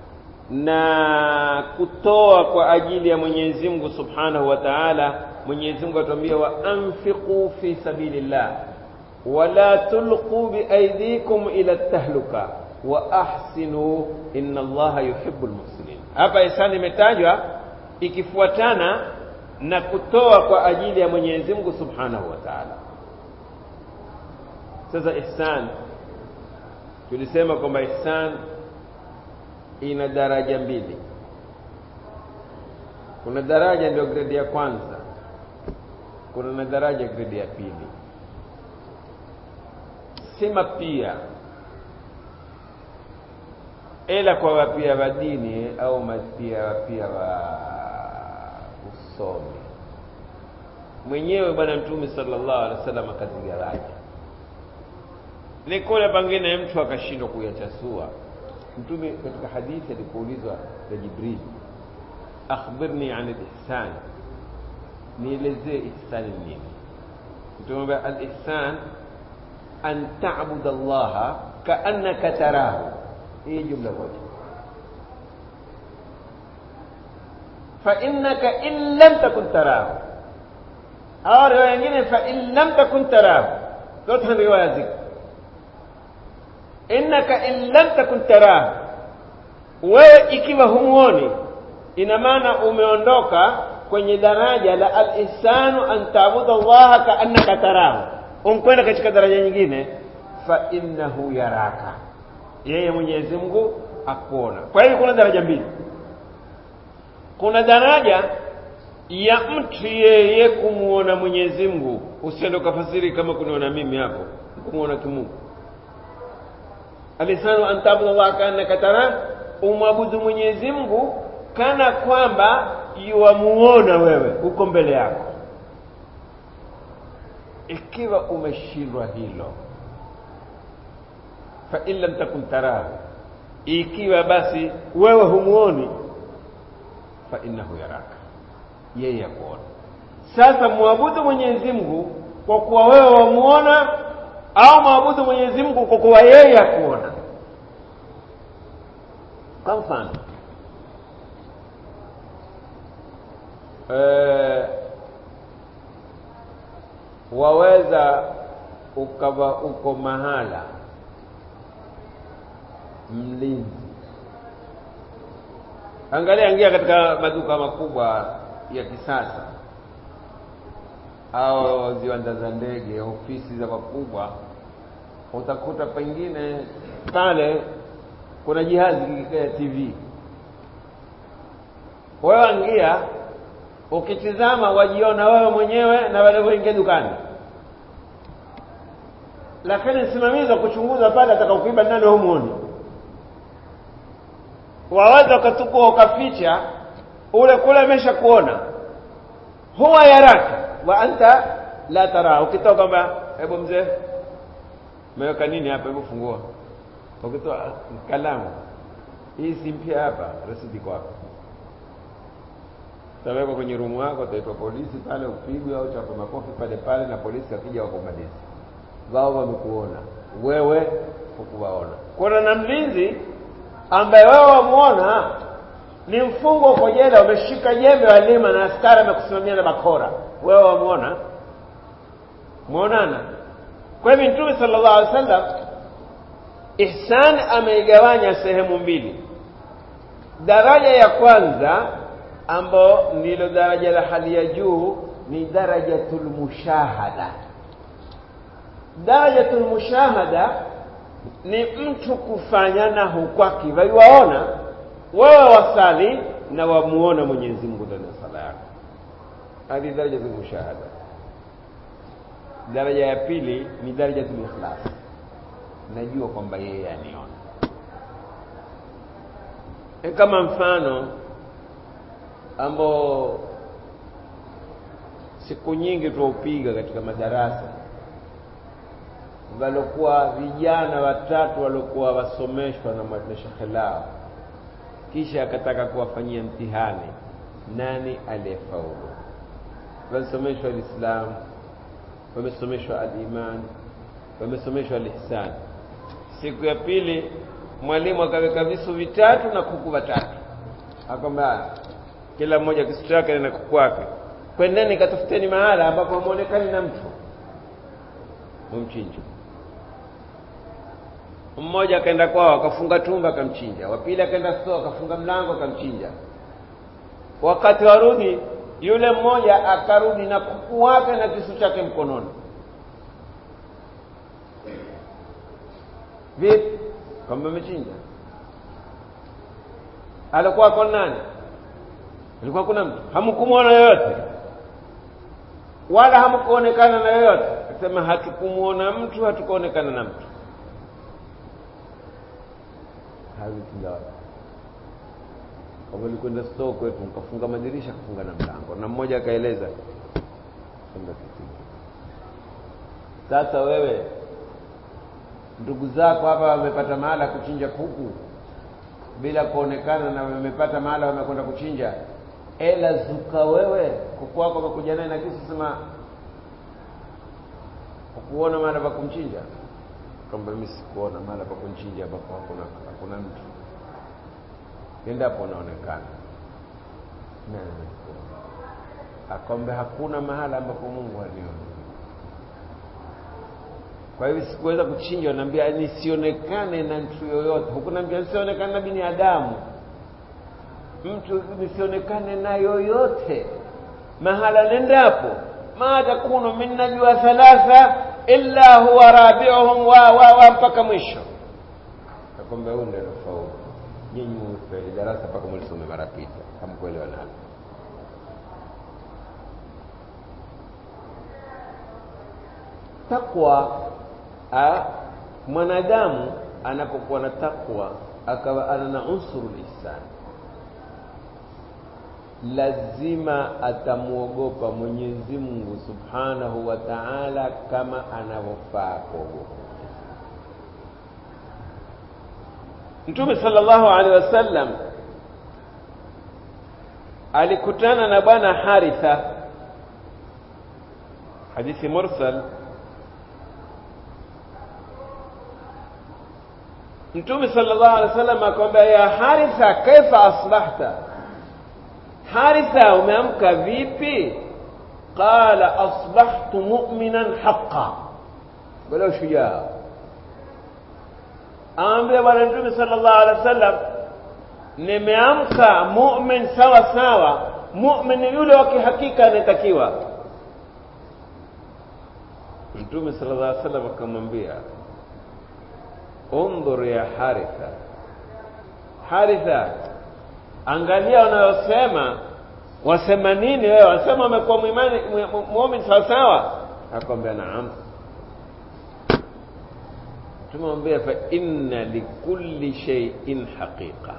na kutoa kwa ajili ya Mwenyezi Mungu Subhanahu wa Ta'ala Mwenyezi Mungu atuambia wa anfiqu fi sabilillah wala tulqu biaydikum ila tahluka wa ahsinu inna Allaha yuhibbul muhsinin hapa ihsan imetajwa ikifuatana na kutoa kwa ajili ya Mwenyezi Mungu Subhanahu wa Ta'ala sasa ihsan tulisema kwamba ihsan ina daraja mbili kuna daraja ndio grade ya kwanza kuna na daraja grade ya pili sema pia ila kwa wapia wa dini au mapia wapia wa usomi mwenyewe bwana mtume sallallahu alaihi wasallam akazigawanya ni kule pengine mtu akashindwa kuyachasua mtume katika hadithi alipoulizwa na Jibril akhbirni an al-ihsan nielezee ihsan nini mtume al-ihsan an ta'budu Allah ka'annaka tarahu hii jumla moja fa innaka in lam takun tarahu au riwaya nyingine fa in lam takun tarahu zote ni riwaya ziko innaka in lam takun tarahu wewe ikiwa humuoni ina maana umeondoka kwenye daraja la al-ihsanu an ta'budu Allah ka'annaka tarahu umkwenda katika daraja nyingine fa innahu yaraka yeye Mwenyezi Mungu akuona kwa hiyo kuna daraja mbili kuna daraja ya mtu yeye kumuona Mwenyezi Mungu usiende ukafasiri kama kuniona mimi hapo kumuona kimungu alisanu an ta'budu Allah ka'annaka tara umwabudu Mwenyezi Mungu kana kwamba yuwamuona wewe uko mbele yako ikiwa umeshindwa hilo fa in lam takun tarahu ikiwa basi wewe humuoni fa innahu yaraka yeye akuona sasa muabudu Mwenyezi Mungu kwa kuwa wewe wamuona au maabudu Mwenyezi Mungu kwa kuwa yeye akuona kwa mfano e, waweza ukawa uko mahala mlinzi angalia ingia katika maduka makubwa ya kisasa au viwanda za ndege ofisi za wakubwa utakuta pengine pale kuna jihazi kikikaa TV wewe angia ukitizama wajiona wewe mwenyewe na wale wengine dukani lakini msimamizi wa kuchunguza pale atakaokuiba nani humuoni waweza ukatukua ukaficha ule kule amesha kuona huwa yaraka wa anta la tara ukitoka kwamba hebu mzee umeweka nini hapa hebu fungua ukitoa kalamu hii si mpya hapa rasidi kwako utawekwa kwenye rumu yako utaitwa polisi pale upigwe au chapa makofi pale pale na polisi akija wakumaliza wao wamekuona wewe hukuwaona kuna na mlinzi ambaye wewe wamuona ni mfungwa uko jela umeshika jembe walima na askari amekusimamia na bakora wewe wamuona muonana kwa hivyo mtume sallallahu alaihi wasallam ihsan ameigawanya sehemu mbili daraja ya kwanza ambao ndilo daraja la hali ya juu ni darajatul mushahada darajatul mushahada ni mtu kufanya na hukwaki waiwaona wewe wasali na wamuona Mwenyezi Mungu ndani ya sala yako hadi darajatul mushahada daraja ya pili ni darajatul ikhlas najua kwamba yeye aniona e kama mfano ambao siku nyingi tuwaupiga katika madarasa walokuwa vijana watatu waliokuwa wasomeshwa na shekhe lao kisha akataka kuwafanyia mtihani nani aliyefaulu wamesomeshwa alislam wamesomeshwa aliman wamesomeshwa alihsan siku ya pili mwalimu akaweka visu vitatu na kuku watatu akwamba kila mmoja kisu chake na kuku wake kwendeni katafuteni mahala ambapo hamuonekani na mtu mumchinja mmoja akaenda kwao akafunga tumba akamchinja wa pili akaenda store akafunga mlango akamchinja wakati warudi yule mmoja akarudi na kuku wake na kisu chake mkononi vipi kwamba amechinja alikuwa kwa nani alikuwa kuna mtu hamkumwona yoyote wala hamkuonekana na yoyote akasema hatukumwona mtu hatukuonekana na mtu hazitinda kama nilikwenda store kwetu nikafunga madirisha kufunga na mlango na mmoja akaeleza funga kitu sasa wewe ndugu zako hapa wamepata mahala kuchinja kuku bila kuonekana na wamepata mahala wamekwenda kuchinja ela zuka wewe kuku wako wamekuja naye na kisu sema ukuona mahala pa kumchinja kwamba mimi sikuona mahala pa kumchinja ambapo hakuna hakuna mtu endapo unaonekana akwambe hakuna mahala ambapo Mungu aliona kwa hivyo sikuweza kuchinjwa naambia nisionekane na mtu yoyote hukunaambia nisionekane na binadamu mtu nisionekane na yoyote mahala nendapo ma takunu min najwa thalatha illa huwa rabiuhum wa wa wa mpaka mwisho nakwamba huyu ndio faulu nyinyi mfeli darasa mpaka mlisome mara pita hamkuelewa nalo takwa a mwanadamu anapokuwa na takwa akawa ana na unsuru ihsan lazima atamwogopa Mwenyezi Mungu Subhanahu wa Ta'ala kama anavyofaa kuogopa Mtume sallallahu alaihi wasallam alikutana na bwana Haritha hadithi mursal Mtume sallallahu alaihi wasallam akamwambia ya Haritha kaifa asbahta Haritha umeamka vipi qala asbahtu mu'minan haqqan bila shujaa aambia bwana Mtume sallallahu alaihi wasallam nimeamka mu'min sawa sawa mu'min yule wa kihakika anatakiwa Mtume sallallahu alaihi wasallam akamwambia undhur ya haritha haritha angalia unayosema wasema nini wewe wasema umekuwa muimani muumini sawa sawa akwambia naam tumwambia fa inna likulli shay'in haqiqa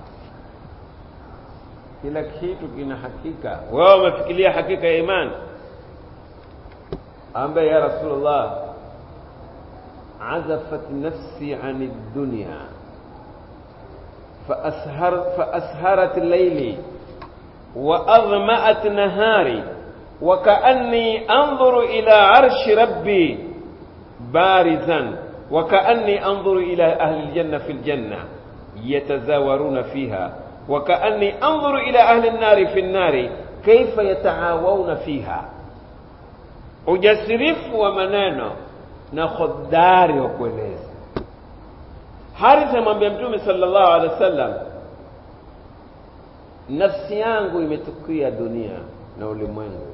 kila kitu kina hakika wewe umefikiria hakika ya imani ambaye ya rasulullah عزفت نفسي عن الدنيا فأسهر فأسهرت ليلي وأظمأت نهاري وكأني أنظر إلى عرش ربي بارزا وكأني أنظر إلى أهل الجنة في الجنة يتزاورون فيها وكأني أنظر إلى أهل النار في النار كيف يتعاوون فيها ujasirifu wa maneno na khodari wa kueleza Harith amwambia Mtume sallallahu alaihi wasallam, nafsi yangu imetukia dunia na ulimwengu,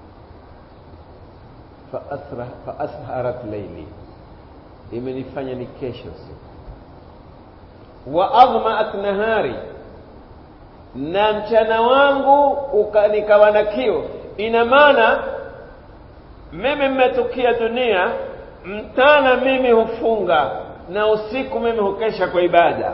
fa asra fa asharat laili, imenifanya ni kesho usiku, wa adhmaat nahari, na mchana wangu uka, nikawa na kiu. Ina maana mimi mmetukia dunia, mchana mimi hufunga na usiku mimi hukesha kwa ibada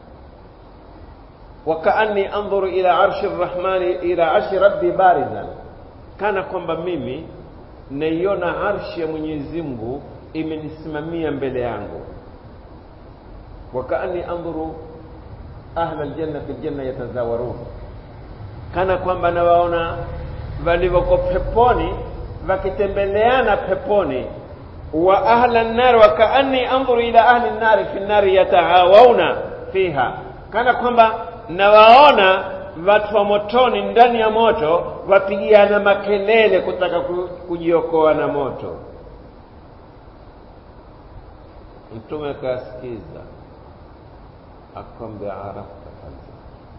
wakaanni andhuru ila arshi rrahmani ila arshi rabbi barizan kana kwamba mimi naiona arshi ya mwenyezi mungu imenisimamia mbele yangu wakaanni andhuru ahla aljanna fi ljanna yatazawarun kana kwamba nawaona walivyoko peponi wakitembeleana peponi wa ahla nnari wakaanni andhuru ila ahli nnari fi nnari yataawawna fiha kana kwamba nawaona watu wa motoni ndani ya moto wapigiana makelele kutaka kujiokoa na moto mtume akasikiza akwambia arafta kazi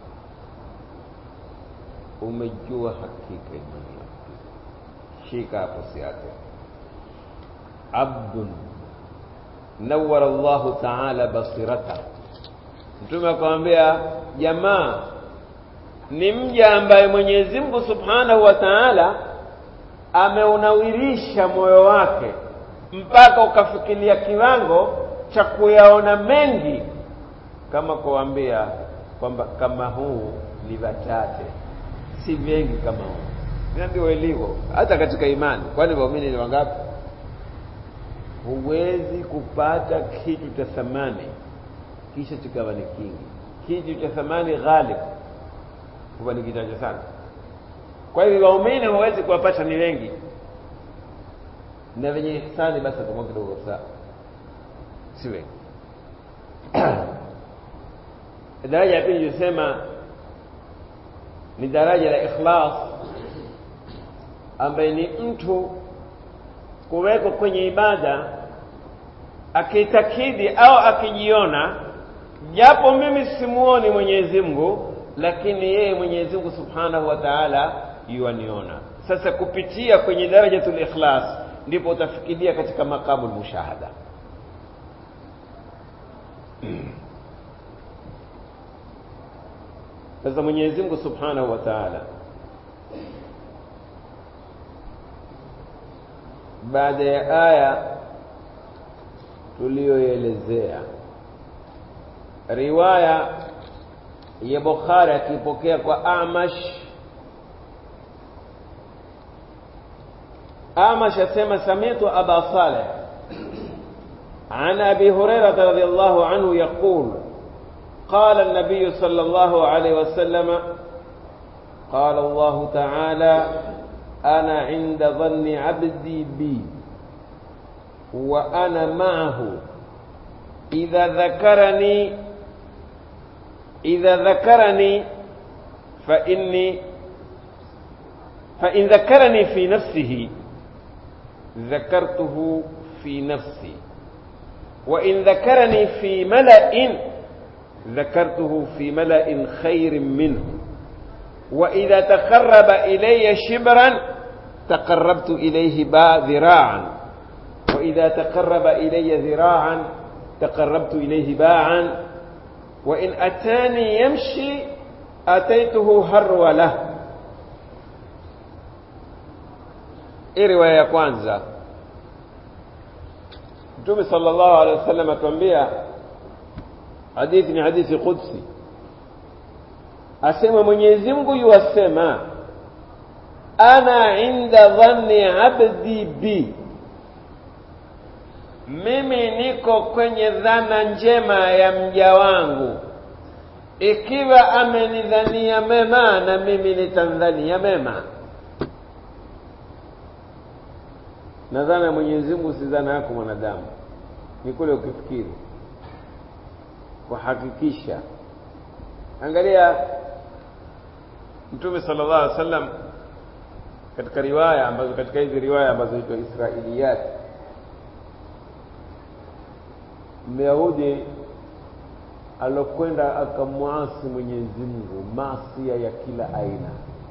umejua hakika imani yako shika hapo siate abdun nawara llahu taala basirata mtume akamwambia jamaa ni mja ambaye mwenyezi mungu subhanahu wa taala ameunawirisha moyo wake mpaka ukafikiria kiwango cha kuyaona mengi kama kuambia kwamba kama huu ni wachache si mengi kama huu ndio ilivyo hata katika imani kwani waumini ni wangapi huwezi kupata kitu cha thamani kisha kikawa ni kingi kitu cha thamani ghalib huwa ni kichache sana kwa hivyo waumini huwezi kuwapata ni wengi na wenye ihsani basi atakuwa kidogo saa si wengi daraja ya pili ilisema ni daraja la ikhlas ambaye ni mtu kuwekwa kwenye ibada akitakidi au akijiona japo mimi simuoni Mwenyezi Mungu lakini yeye Mwenyezi Mungu Subhanahu wa Ta'ala yuaniona sasa kupitia kwenye darajatul ikhlas ndipo utafikiria katika makamu mushahada sasa Mwenyezi Mungu Subhanahu wa Ta'ala baada ya aya tuliyoelezea riwaya ya Bukhari akipokea kwa Amash Amash asema samitu Aba Saleh عن أبي هريرة رضي الله عنه يقول قال النبي صلى الله عليه وسلم قال الله تعالى أنا عند ظن عبدي بي وأنا معه إذا ذكرني إذا ذكرني فإني فإن ذكرني في نفسه ذكرته في نفسي وإن ذكرني في ملأ ذكرته في ملأ خير منه وإذا تقرب إلي شبرا تقربت إليه با ذراعا وإذا تقرب إلي ذراعا تقربت إليه باعا وإن أتاني يمشي أتيته هرولة hii riwaya ya kwanza mtume sallallahu alaihi wasallam atuambia hadithi ni hadithi qudsi asema mwenyezi mungu yuwasema ana inda dhanni abdi bi mimi niko kwenye dhana njema ya mja wangu ikiwa amenidhania mema na mimi nitamdhania mema na dhana ya mwenyezi mungu si dhana yako mwanadamu ni kule ukifikiri kuhakikisha angalia mtume sallallahu alaihi wasallam katika riwaya ambazo katika hizi riwaya ambazo huitwa israiliyat myahudi alokwenda akamwasi Mwenyezi Mungu maasia ya kila aina,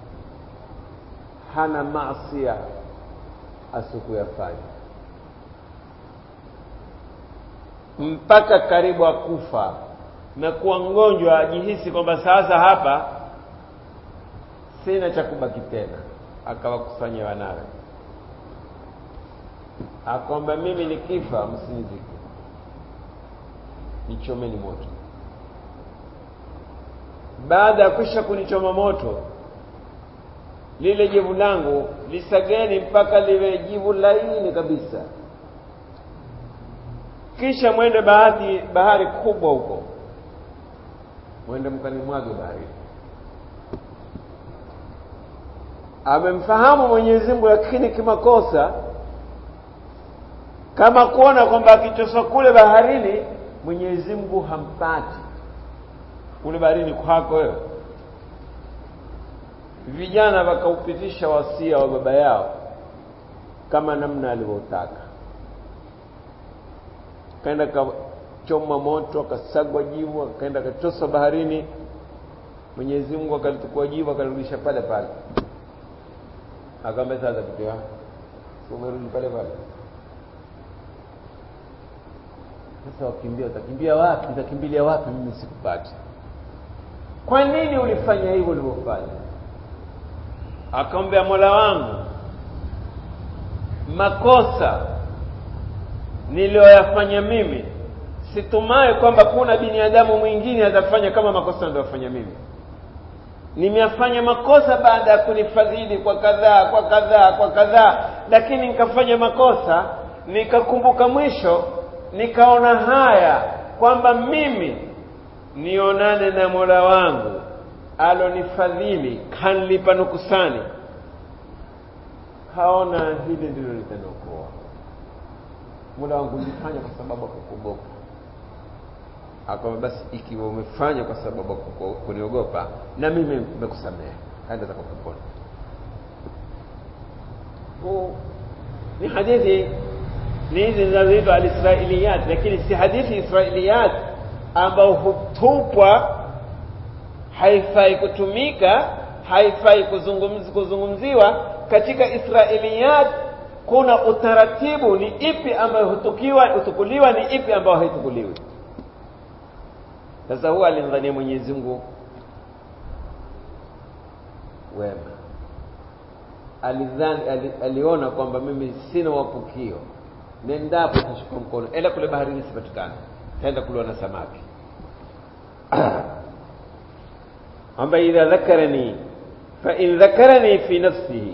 hana maasia asikuyafanya mpaka karibu akufa na kuwa mgonjwa, ajihisi kwamba sasa hapa sina cha kubaki tena, akawakusanya wanawe, akwamba mimi nikifa, msinizike, nichomeni moto. Baada ya kwisha kunichoma moto, lile jivu langu lisageni mpaka liwe jivu laini kabisa, kisha mwende bahari, bahari kubwa huko, mwende mkanimwage baharini. Amemfahamu Mwenyezi Mungu, lakini kimakosa, kama kuona kwamba akitoswa kule baharini Mwenyezi Mungu hampati kule baharini kwako wewe. Vijana wakaupitisha wasia wa baba yao kama namna alivyotaka, kaenda akachoma moto, akasagwa jivu, akaenda akatoswa baharini. Mwenyezi Mungu akalitukua jivu akalirudisha pale pale, akamwambia sasa, kitu si umerudi pale pale sasa wakimbia, utakimbia wapi? Utakimbilia wapi? Mimi sikupati. Kwa nini ulifanya hivyo ulivyofanya? Akamwambia, Mola wangu, makosa niliyoyafanya mimi situmai kwamba kuna binadamu mwingine atafanya kama makosa niliyofanya mimi. Nimeyafanya makosa baada ya kunifadhili kwa kadhaa kwa kadhaa kwa kadhaa, lakini nikafanya makosa, nikakumbuka mwisho nikaona haya kwamba mimi nionane na Mola wangu alonifadhili kanlipa nukusani, haona hili ndilo litaniokoa. Mola wangu nilifanya kwa sababu akukuogopa. Akawa basi, ikiwa umefanya kwa sababu kuniogopa, na mimi nimekusamehe, kaenda zako peponi. Ni hadithi ni hizi zinazoitwa alisrailiyat, lakini si hadithi israiliyat ambao hutupwa, haifai kutumika, haifai kuzungumzi, kuzungumziwa katika israiliyat. Kuna utaratibu, ni ipi ambayo hutukiwa hutukuliwa, ni ipi ambayo haitukuliwi. Sasa huwa alimdhania Mwenyezi Mungu wema, alidhani ali, aliona kwamba mimi sina wapukio nendapo tashika mkono ela kule baharini sipatikana, taenda kuliwa na samaki amba idha dhakarani fa in dhakarani fi nafsihi,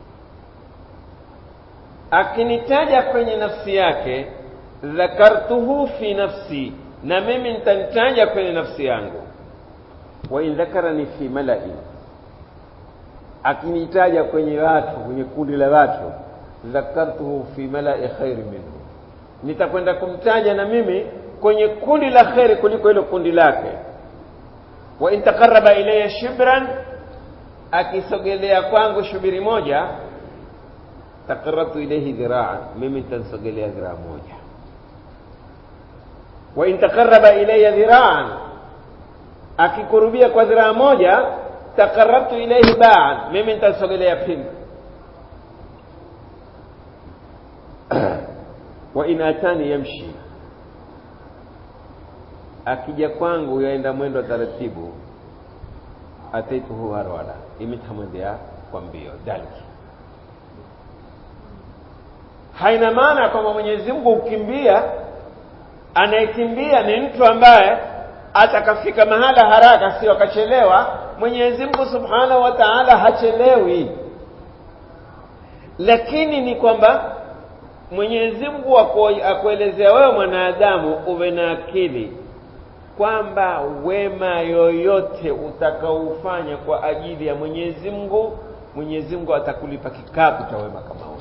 akinitaja kwenye nafsi yake, dhakartuhu fi nafsi, na mimi nitanitaja kwenye nafsi yangu. Wa in dhakarani fi malai, akinitaja kwenye watu, kwenye kundi la watu dhakartuhu fi malai khairi minhu, nitakwenda kumtaja na mimi kwenye kundi la kheri kuliko hilo kundi lake. Wa in taqarraba ilayya shibran, akisogelea kwangu shubiri moja, taqarrabtu ilayhi dhiraan, mimi nitamsogelea dhiraa moja. Wa in taqarraba ilayya dhiraan, akikurubia kwa dhiraa moja, taqarrabtu ilayhi baan, mimi nitamsogelea pili wa in atani yamshi, akija kwangu yaenda mwendo wa taratibu, ataituhu harwala, imitamwendea kwa mbio dalki. Haina maana kwamba Mwenyezi Mungu ukimbia, anayekimbia ni mtu ambaye atakafika mahala haraka, sio akachelewa. Mwenyezi Mungu Subhanahu wa Ta'ala hachelewi, lakini ni kwamba Mwenyezi Mungu akuelezea wewe mwanadamu uwe na akili kwamba wema yoyote utakaoufanya kwa ajili ya Mwenyezi Mungu, Mwenyezi Mungu atakulipa kikapu cha wema kama huo.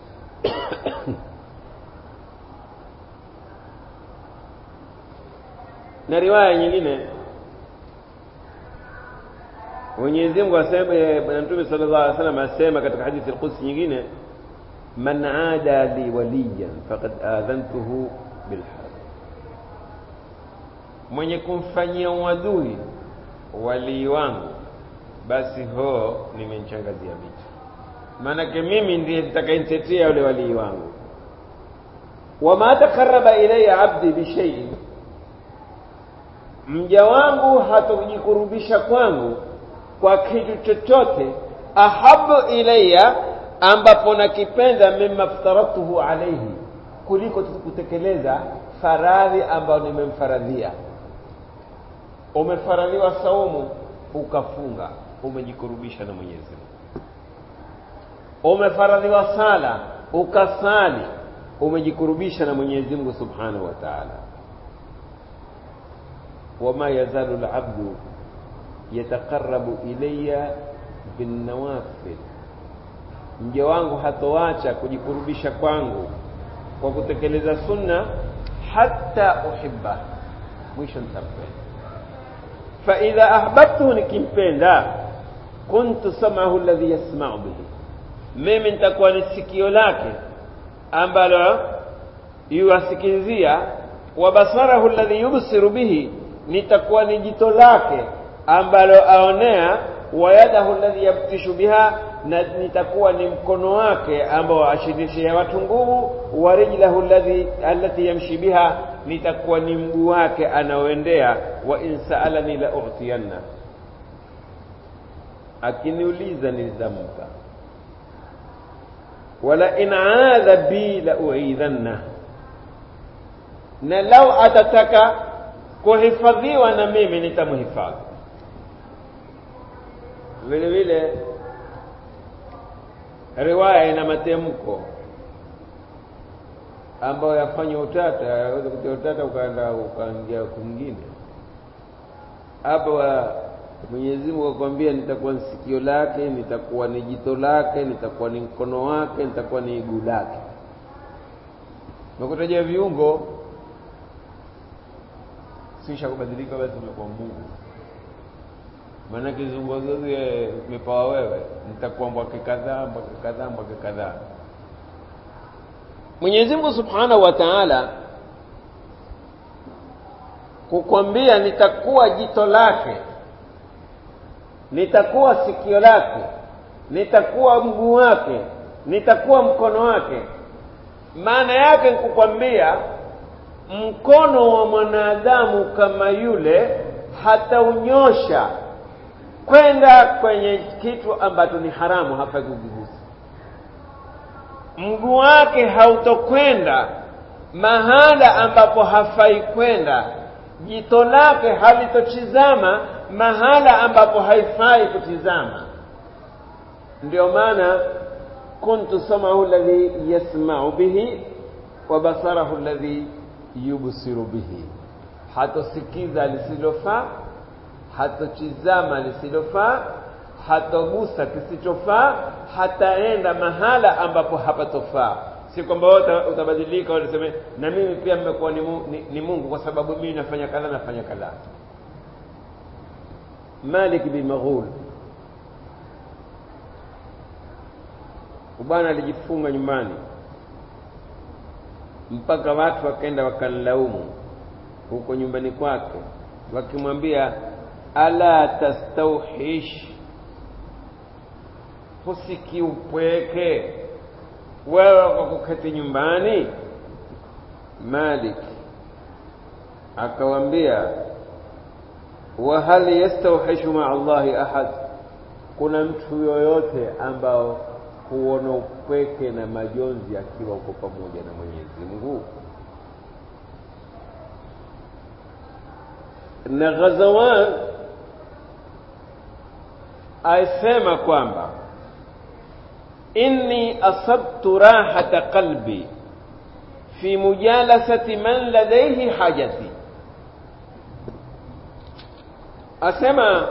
na riwaya nyingine Mwenyezi Mungu asema, Bwana Mtume sallallahu alaihi wasallam asema katika hadithi al-Qudsi nyingine man ada li waliyan faqad adhantuhu bilharb, mwenye kumfanyia uadui walii wangu basi ho nimemchangazia vitu maanake mimi ndiye nitakayentetea yule walii wangu wama takaraba ilaya abdi bishaiin mja wangu hatojikurubisha kwangu kwa kitu chochote ahabu ilaya ambapo nakipenda mima ftaradtuhu alaihi kuliko kutekeleza faradhi ambayo nimemfaradhia umefaradhiwa saumu ukafunga umejikurubisha na mwenyezi mungu umefaradhiwa sala ukasali umejikurubisha na mwenyezi mungu subhanahu wa taala wama yazalu labdu yataqarabu ilaya binnawafil mja wangu hatoacha kujikurubisha kwangu kwa kutekeleza sunna hata uhibba mwisho nitampenda faidha ahbabtuhu nikimpenda kuntu samahu alladhi yasmau bihi mimi nitakuwa ni sikio lake ambalo yuwasikilizia wa basarahu alladhi yubsiru bihi nitakuwa ni jito lake ambalo aonea wa yadahu alladhi yabtishu biha na nitakuwa ni mkono wake ambao ashirishia watu nguvu wa rijlahu alladhi allati yamshi biha nitakuwa ni mguu wake anaoendea wa in saalani la utiyanna akiniuliza nitampa wala in aadha bi la uidhanna na lau atataka kuhifadhiwa na mimi nitamhifadhi vile vile riwaya ina matemko ambayo yafanya utata yaweza kutia utata ukaenda ukaingia kwingine hapa Mwenyezi Mungu akwambia nitakuwa ni sikio lake nitakuwa ni jito lake nitakuwa ni mkono wake nitakuwa ni iguu lake nakutajia viungo sisha kubadilika basi umekuwa Mungu maana kizunguzungu umepawa wewe nitakuwa mbwake kadhaa mbwake kadhaa mbwake kadhaa Mwenyezi Mungu Subhanahu wa Ta'ala kukwambia nitakuwa jito lake nitakuwa sikio lake nitakuwa mguu wake nitakuwa mkono wake maana yake kukwambia mkono wa mwanadamu kama yule hataunyosha kwenda kwenye kitu ambacho ni haramu hafai kukigusa mguu wake hautokwenda mahala ambapo hafai kwenda jito lake halitochizama mahala ambapo haifai kutizama ndio maana kuntu samahu alladhi yasma'u bihi wa basarahu alladhi yubsiru bihi hatosikiza lisilofaa hatotizama lisilofaa hatogusa kisichofaa hataenda mahala ambapo hapatofaa si kwamba wewe utabadilika utaseme na mimi pia mmekuwa ni, ni, ni Mungu kwa sababu mimi nafanya kadha nafanya kadha Malik bin Maghul bwana alijifunga nyumbani mpaka watu wakaenda wakanlaumu huko nyumbani kwake wakimwambia ala tastauhish husikiupweke wewe kwa kuketi nyumbani Malik akawambia wa hal yastawhishu maa Allahi ahad kuna mtu yoyote ambao huona upweke na majonzi akiwa uko pamoja na Mwenyezi Mungu na Ghazawan aisema kwamba inni asabtu rahata qalbi fi mujalasati man ladayhi hajati asema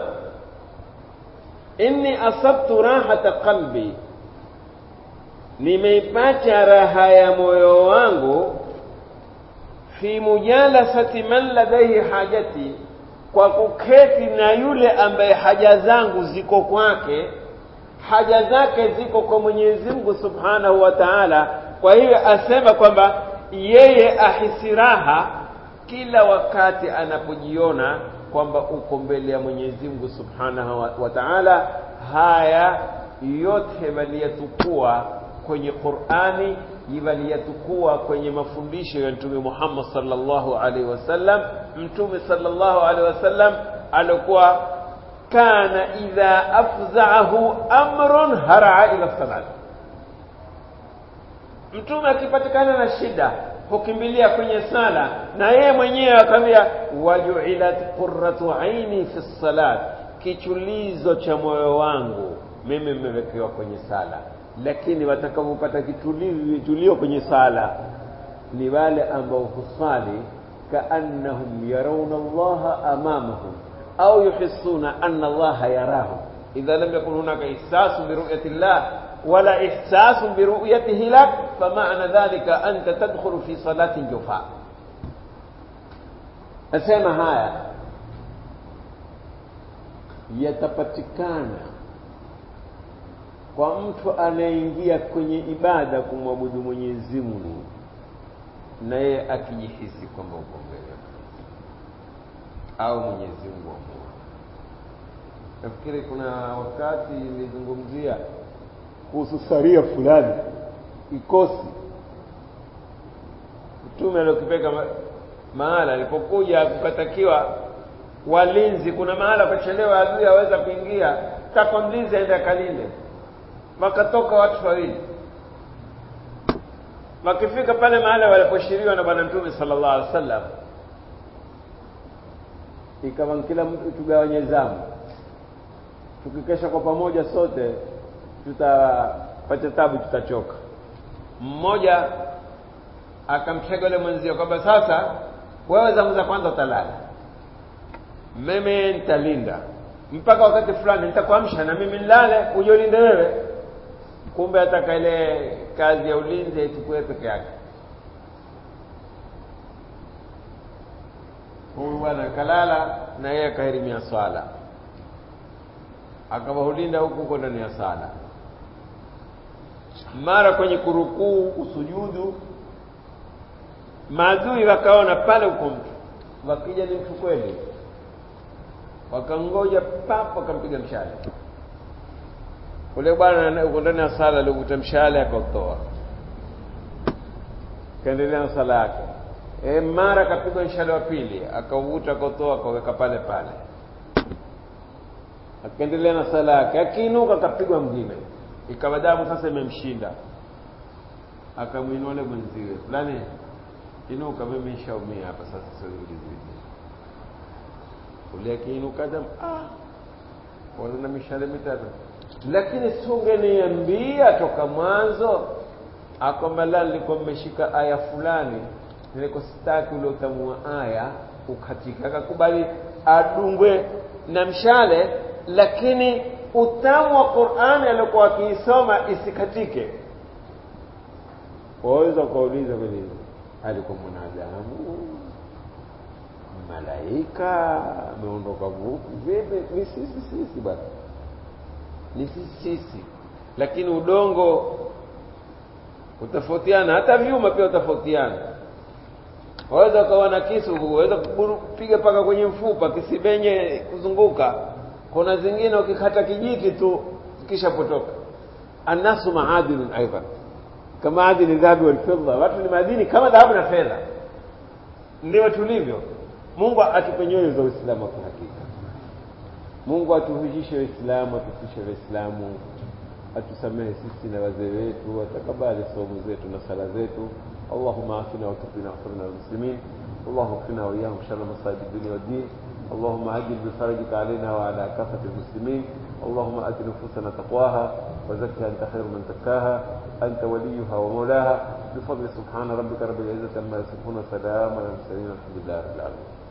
inni asabtu rahata qalbi nimeipata raha ya moyo wangu fi mujalasati man ladaihi hajati kwa kuketi na yule ambaye haja zangu ziko kwake haja zake ziko kwa Mwenyezi Mungu Subhanahu wa Ta'ala kwa hiyo asema kwamba yeye ahisi raha kila wakati anapojiona kwamba uko mbele ya Mwenyezi Mungu Subhanahu wa, wa Ta'ala haya yote waliyatukua kwenye Qur'ani waliyatukua kwenye mafundisho ya Mtume Muhammad sallallahu alaihi wasallam Mtume sallallahu alaihi wasallam alikuwa kana idha afza'ahu amrun har'a ila salat Mtume akipatikana na shida hukimbilia kwenye sala na yeye mwenyewe akamwambia waju'ilat qurratu aini fi salat kichulizo cha moyo wangu mimi nimewekewa kwenye sala lakini watakaopata kitulio kwenye sala ni wale ambao husali kaannahum yarawna Allah amamahum au yuhissuna anna Allah yarahum idha lam yakun hunaka ihsasu bi ru'yati Allah wala ihsasu bi ru'yatihi lak fama'na dhalika anta tadkhulu fi salati jufa asema haya yatapatikana kwa mtu anayeingia kwenye ibada kumwabudu Mwenyezi Mungu na yeye akijihisi kwamba uko mbele au Mwenyezi Mungu amua. Nafikiri kuna wakati nilizungumzia kuhusu saria fulani ikosi mtume aliokipeka mahala alipokuja kukatakiwa walinzi, kuna mahala pachelewa adui aweza kuingia, taka mlinzi aende akalinde wakatoka watu wawili wakifika pale mahali waliposhiriwa na bwana mtume sallallahu alaihi wasallam ikawa kila mtu tugawanye zamu tukikesha kwa pamoja sote tutapata tabu tutachoka mmoja akamtega yule mwenzio kwamba sasa wewe zamu za kwanza utalala mimi nitalinda mpaka wakati fulani nitakuamsha na mimi nilale uje ulinde wewe kumbe ataka ile kazi ya ulinzi aichukue peke yake huyu bwana kalala na yeye akahirimia swala akawahulinda huku huko ndani ya sala mara kwenye kurukuu kusujudu maadui wakaona pale uko mtu wakija ni mtu kweli wakangoja papo wakampiga mshale ule bwana uko ndani ya sala alikuta mshale akautoa kaendelea na sala yake e, mara akapigwa mshale wa pili akauvuta akautoa akaweka pale pale akaendelea na sala yake akiinuka akapigwa mwingine ikawa damu sasa imemshinda akamwinua ule mwenziwe fulani inuka mimi nishaumia hapa sasa siulizi ule akiinuka damu ah wana mishale mitatu lakini sungeniambia toka mwanzo akwamba la nilikuwa mmeshika aya fulani nilikuwa sitaki ule utamu wa aya ukatika akakubali adungwe na mshale lakini utamu wa Qur'ani aliokuwa akiisoma isikatike waweza ukauliza kweli alikuwa mwanadamu malaika ameondoka vipi ni sisi sisi bwana ni sisi sisi lakini udongo utofautiana hata vyuma pia utofautiana waweza ukawa na kisu waweza kupiga paka kwenye mfupa kisibenye kuzunguka kuna zingine ukikata kijiti tu kisha potoka annasu maadinun aidan kama adini dhahabu wal fidda watu ni madini kama dhahabu na fedha ndio tulivyo Mungu atupe nyoyo za Uislamu kwa hakika Mungu atuhujishe Waislamu atufishe Waislamu atusamehe sisi na wazee wetu atakabali saumu zetu na sala zetu اللهم عافنا وتقنا واغفرنا للمسلمين اللهم اكفنا واياهم شر مصائب الدنيا والدين اللهم عجل بفرجك علينا وعلى كافة المسلمين اللهم آت نفوسنا تقواها وزكها أنت خير من زكاها أنت وليها ومولاها بفضل سبحان ربك رب العزة عما يصفون سلام على المرسلين الحمد لله رب العالمين